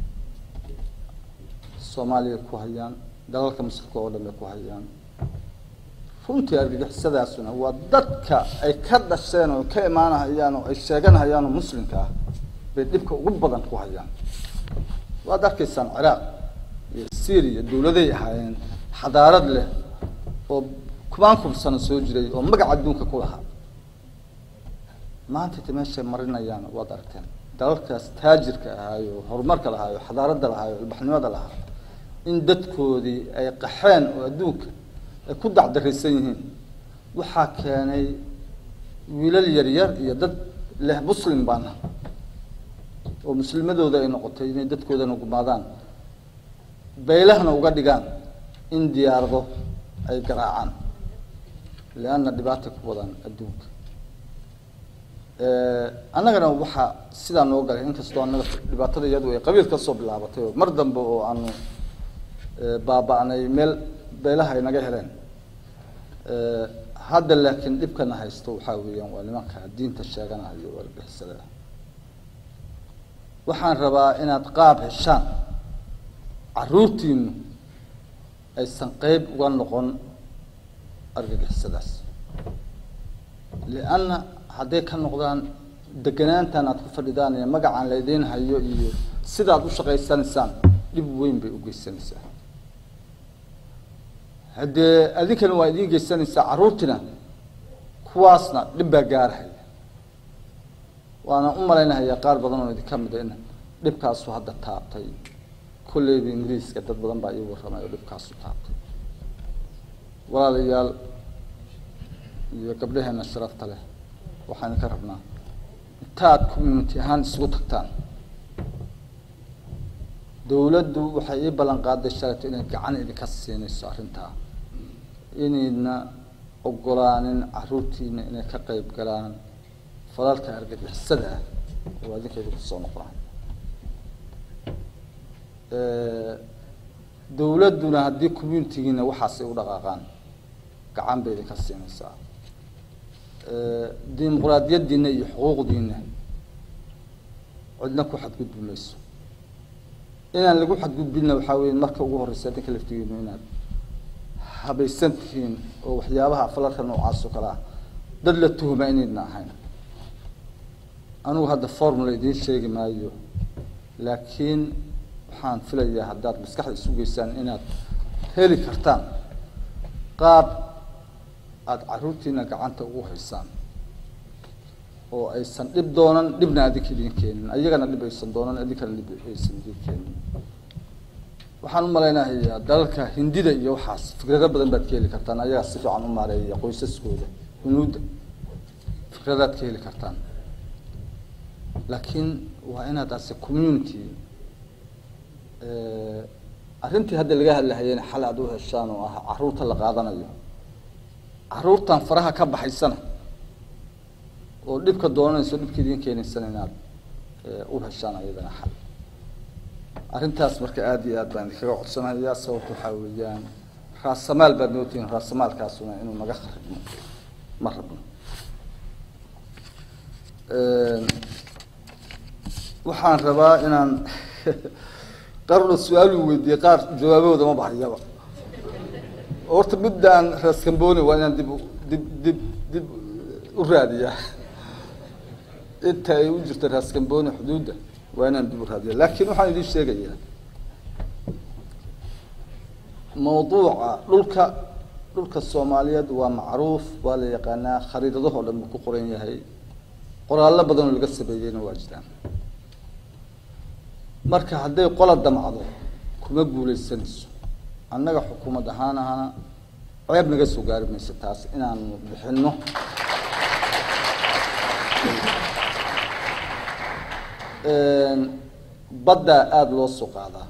soomaaliya ku hayaan dalalka muslimka oo dhan bay ku hayaan runtii argagixisadaasuna waa dadka ay ka dhasheen oo ka imaanahayaan oo ay sheeganahayaan oo muslimka ah bay dhibka ugu badan ku hayaan waad arkaysaan ciraaq iyo syria dawladay ahaayeen xadaarad leh oo kubaan kun sano soo jiray oo magaca adduunka ku lahaa maanta ta meeshay marinayaan waad aragteen dalalkaas taajirka ahaayo horumarka lahaayo xadaaradda lahaayo ilbaxnimada lahaa in dadkoodii ay qaxeen oo adduunka ay ku dacdaraysan yihiin waxaa keenay wiilal yaryar iyo dad leh muslim baana oo muslimadooda ay noqotay inay dadkoodana gumaadaan baylahna uga dhigaan in diyaarado ay garaacaan leanna dhibaata ku wadaan adduunka annagana waxaa sidaa noo galay inkastoo annaga dhibaatada iyadu ay qabiil ka soo bilaabatay oo mar dambe oo aanu baaba-nay meel beelaha ay naga heleen hadda laakiin dhibkana haysto waxaa weeyaan waa nimanka diinta sheeganayo argixisada waxaan rabaa inaad qaab heshaan caruurtiinu aysan qeyb uga noqon argagixisadaas lianna hadday ka noqdaan deganaantan aad ku fadhidaan iyo magacaan laydiin hayo iyo sidaad u shaqaysanaysaan dhib weyn bay u geysanaysaa haddee adinkana waa idiin geysanaysaa carruurtina kuwaasna dhib baa gaarhaya waana u malaynahayaa qaar badan oo idinka mida in dhibkaasu hadda taabtay kolleyba ingiriiska dad badan baa ii warramay oo dhibkaasu taabtay walaalayaal iyo gabdhaheena sharafta leh waxaan ka rabnaa intaad community ahaan isugu tagtaan dawladdu waxay ii ballan qaaday shalayto inay gacan idinka siinayso arrintaa inayna ogolaanin caruurtiina inay ka qeyb galaan falalka argagixisada ah oo adinka idinku soo noqdaan dawladduna haddii communitigiina waxaasay u dhaqaaqaan gacan bay idinka siinaysaa dimuqraadiyadiina iyo xuquuqdiina cidna ku xadgudbi mayso inaan lagu xadgudbinna waxaa weya marka ugu horeysa adinka laftigiinu inaad habaysan tihiin oo waxyaabaha falalka noocaas oo kale ah dad la tuhuma inaydna ahayn anigu hadda formula idiin sheegi maayo laakiin waxaan filayaa haddaad maskaxda isu geysaan inaad heli kartaan qaab aada caruurtiina gacanta ugu haysaan oo aysan dhib doonan dhibna adinka idin keenin ayagana dhib aysan doonan adinkana dhib aysan idin keenin waxaan u malaynahayaa dalalka hindida iyo waxaas fikrado badan baad ka heli kartaan ayagaa si fiican u maareeya qoysaskooda hunuudda fikradaad ka heli kartaan laakiin waa inaad ase community arrintii hadda laga hadlahayena xal aad u heshaan oo ah caruurta la qaadanayo caruurtan faraha ka baxaysana oo dhibka doonanayso dhibka idiin keenaysana inaad u heshaan ayadana xal arrintaas marka aada iyo aad baan idinkaga codsanayaa sababta waxaa weeyaan raasamaal baad mootihiin raasamaalkaasuna inuu naga kharibno ma rabno waxaan rabaa inaan qarna su-aal uu weydiiyey qaar jawaabahooda ma baxayaba horta middaan raaskambooni waa inaan dib dib dib dib u raadiyaa inta ay u jirto raaskambooni xuduudda waa inaan dib u raadiya laakiin waxaan idiin sheegayaa mawduuca dhulka dhulka soomaaliyeed waa macruuf waa la yaqaanaa khariidadahoo dhan buu ku qoran yahay qoraallo badan oo laga sameeyeyna waa jiraan marka hadday qola damcdo kuma guuleysanayso annaga xukuumad ahaan ahana ceeb naga soo gaari mayso taas inaanu bixinno baddaa aada loo soo qaadaa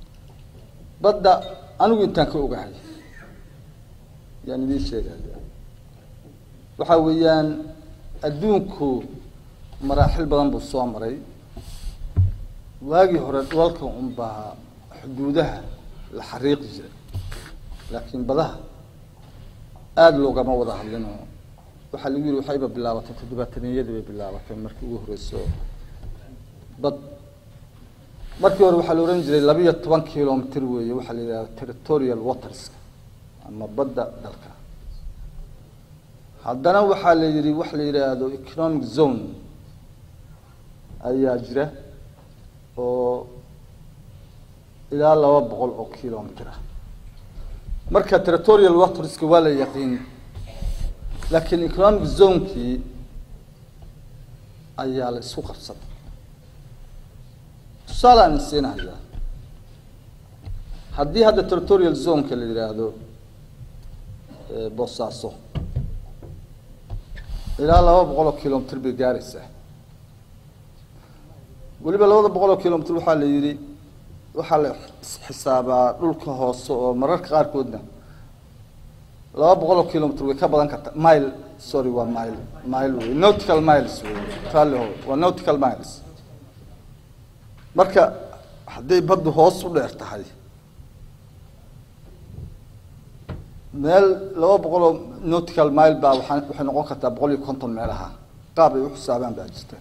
badda anigu intaan ka ogahay yaan idiin sheegaya waxa weeyaan adduunku maraaxil badan buu soo maray waagii hore dhulalka unbaa xuduudaha la xariiqi jiray laakiin badaha aada loogama wada hadlinoo waxaa lagu yidhi waxayba bilaabatay toddobaataniyadii bay bilaabatay markii ugu horeyso bad markii hore waxaa la ohan jiray labiyo toban kilomitr weeye waxaa la yidhahda territorial waters ama badda dalka haddana waxaa la yidhi wax la yidhaahdo economic zone ayaa jira oo ilaa laba boqol oo kilomitr ah marka territorial waterska waa la yaqiin laakiin economic zonekii ayaa la isku qabsaday tusaale aan isiinahayaa haddii hadda territorial zoneka la yidhaahdo boosaaso ilaa laba boqol oo kilomitr bay gaaraysaa weliba labada boqol oo kilomitr waxaa la yidhi waxaa la xisaabaa dhulka hoose oo mararka qaarkoodna laba boqol oo kilomitr way ka badan karta mile sorry waa mile mile wey nautical miles wey ralliho waa nautical miles marka hadday baddu hoos u dheer tahay meel laba boqol oo nautical mile baa waaa waxay noqon kartaa boqol iyo konton meelaha qaab ay u xisaabaan baa jirta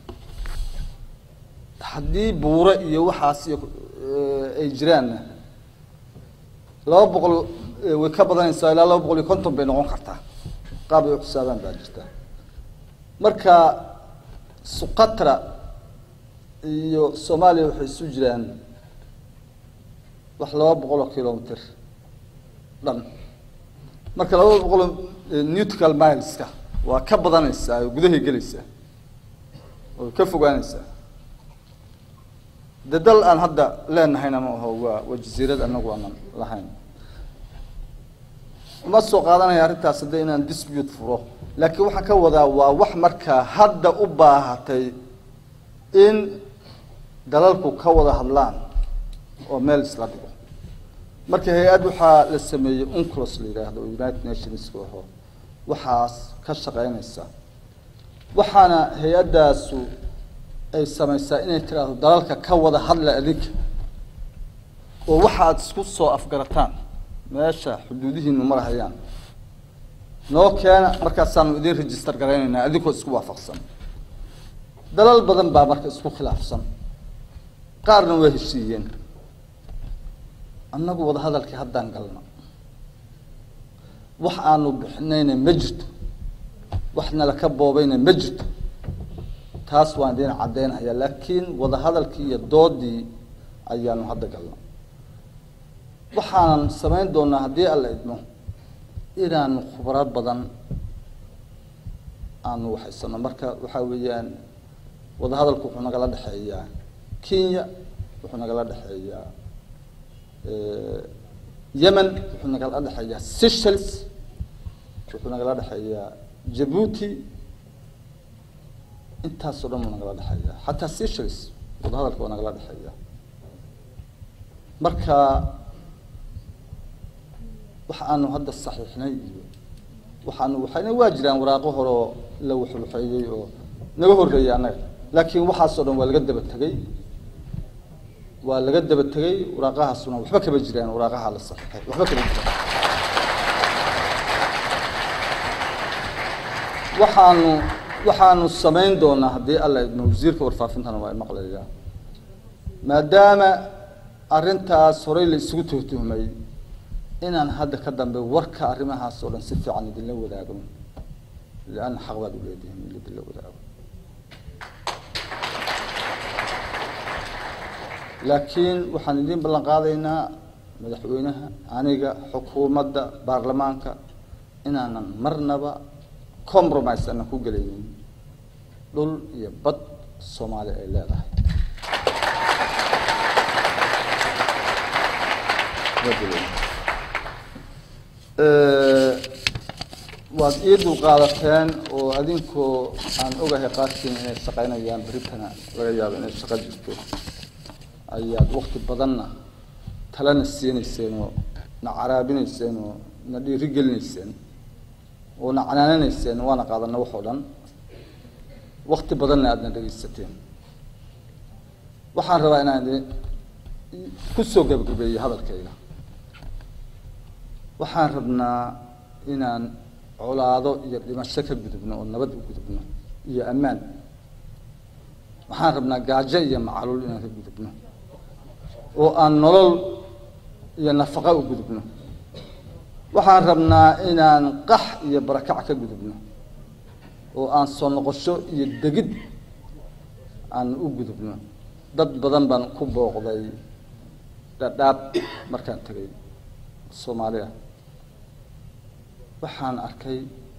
haddii buure iyo waxaas iyo ay jiraanna laba boqol way ka badanaysaa ilaa laba boqol iyo konton bay noqon kartaa qaab ay u xisaabaan baa jirta marka suqatra iyo soomaaliya waxay isu jiraan wax laba boqol oo kilomitr dhan marka labada boqol nautical mileska waa ka badanaysaa oo gudahay gelaysaa oo ka fogaanaysaa de dal aan hadda leenahayna ma aho waa waa jasiirad anagu aanan lahayn uma soo qaadanaya arrintaas hadda inaan dispute furo laakiin waxaan ka wadaa waa wax markaa hadda u baahatay in dalalku ka wada hadlaan oo meel isla dhigo marka hay-ad waxaa la sameeyey unclos la yidhaahdo oo united nationska aho waxaas ka shaqeynaysa waxaana hay-addaasu ay samaysaa inay tiraahdo dalalka ka wada hadla adinka oo waxaad isku soo afgarataan meesha xuduudihiinu marahayaan noo keena markaasaanu idin register garaynaynaa adinkoo isku waafaqsan dalal badan baa marka isku khilaafsan qaarna waa heshiiyeen annagu wada hadalkii haddaan galno wax aanu bixinayna ma jirto wax nala ka boobayna ma jirto taas waan idin caddeynhayaa laakiin wada hadalkii iyo doodii ayaanu hadda galno waxaanan samayn doonaa haddii alla idmo inaanu khubaro badan aanu waxaysano marka waxaa weeyaan wada hadalku wuxuu nagala dhexeeyaa kenya wuxuu nagala dhexeeyaa yemen wuxuu nagala dhexeeyaa seychelles wuxuu nagala dhexeeyaa jabuuti intaasoo dhan buu nagala dhexeeyaa xataa seychelles wada hadalka waa nagala dhexeeyaa marka waxa aanu hadda saxiixnay iyo waxaanu waxayna waa jiraan waraaqo hore oo la waxwaxeeyey oo naga horreeyay annaga laakiin waxaasoo dhan waa laga daba tegey waa laga daba tegey waraaqahaasuna waxba kama jiraan waraaqaha la saxiixay waxba kama jiraan waxaanu waxaanu samayn doonaa haddii alla idmo wasiirka warfaafintana waa maqlayaa maadaama arrintaas horey la isugu tuhtuhmay inaan hadda ka dambe warka arrimahaas oo dhan si fiican idinla wadaagno lianna xaq baad u leedihin in idinla wadaago laakiin waxaan idin ballan qaadaynaa madaxweynaha aniga xukuumadda baarlamaanka inaanan marnaba compromise aanan ku gelaynin dhul iyo bad soomaaliya ay leedahay waad ii dulqaadateen oo adinkoo aan ogahay qaarkiin inay shaqaynayaan beritana laga yaabo inay shaqo jirto ayaad wakti badanna talana siinayseen oo na caraabinayseen oo na dhiirigelinayseen oona canaananayseen waana qaadana waxoo dhan wakti badanna aadna dhegaysateen waxaan rabaa inaan kusoo gabagabeeyo hadalkayga waxaan rabnaa inaan colaado iyo dhimasho ka gudubno oo nabad u gudubno iyo ammaan waxaan rabnaa gaajo iyo macaluul inaan ka gudubno oo aan nolol iyo nafaqo u gudubno waxaan rabnaa inaan qax iyo barakac ka gudubno oo aan soo noqosho iyo degid aan u gudubno dad badan baan ku booqday dhadhaab markaan tegay soomaaliya waxaan arkay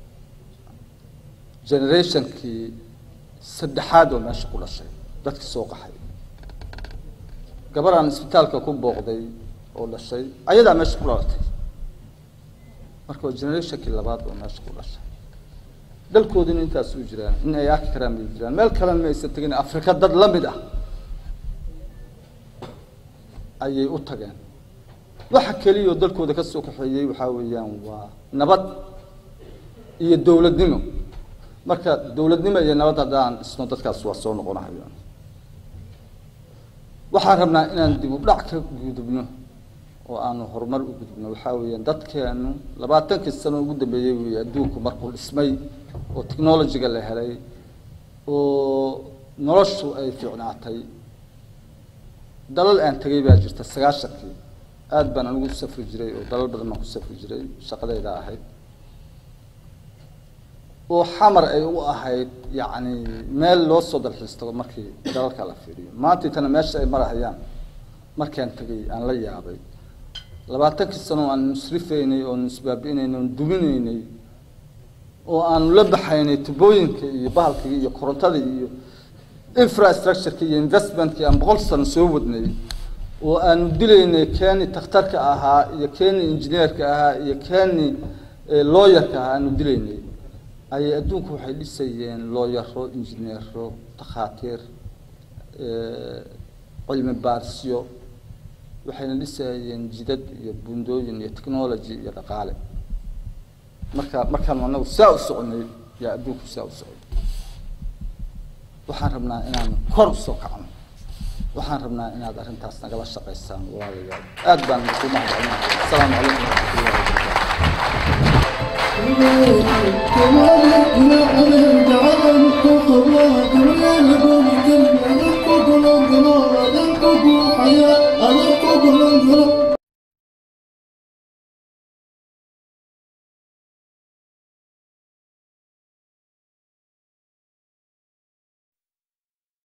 generationkii saddexaad oo meesha ku dhashay dadkii soo qaxay gabaraan isbitaalka ku booqday oo dhashay ayadaa meesha ku dhalatay marka waa generationkii labaad oo meesha ku dhashay dalkoodina intaas u jiraan in ay arki karaan bay jiraan meel kalena ma aysan tegin afrika dad la mid ah ayay u tageen waxa keliya oo dalkooda ka soo kaxeeyey waxaa weeyaan waa nabad iyo dowladnimo marka dowladnimo iyo nabad haddaan dhisno dadkaas waa soo noqonahayaan waxaan rabnaa inaan dib u dhac ka gudubno oo aanu horumar u gudubno waxaa weeyaan dadkeenu labaatankii sano ugu dambeeyey wey adduunku markuu dhismay oo technologyga la helay oo noloshu ay fiicnaatay dalal aan tegay baa jirta sagaashankii aada baan anigu u safri jiray oo dalal badan baan ku safri jiray shaqadayda ahayd oo xamar ay u ahayd yacni meel loo soo dalxiis tago markii dalalka la fiiriyo maantaytana meesha ay marahayaan markaan tegay aan la yaabay labaatankii sano aan nusrifaynay oo nusbaabi'inaynay oon duminaynay oo aanu la baxaynay tubooyinka iyo bahalkii iyo korontadii iyo infrastructureki iyo investmentkii aan boqol sano soo wadnay oo aanu dilaynay keeni takhtarka ahaa iyo keeni injineerka ahaa iyo keeni looyarka ahaa aanu dilaynay ayay adduunku waxay dhisayeen looyaro injineero takhaatiir cilmi baarisyo waxayna dhisayeen jidad iyo bundooyin iyo technology iyo dhaqaale marka markaanu anagu saa u soconay yaa adduunku saa u socday waxaan rabnaa inaan kor usoo kacno waxaan rabnaa inaad arrintaas nagala shaqaysaan walaalayaal aad baan ku mahadcelinahay asalaamu calaykum Thank you.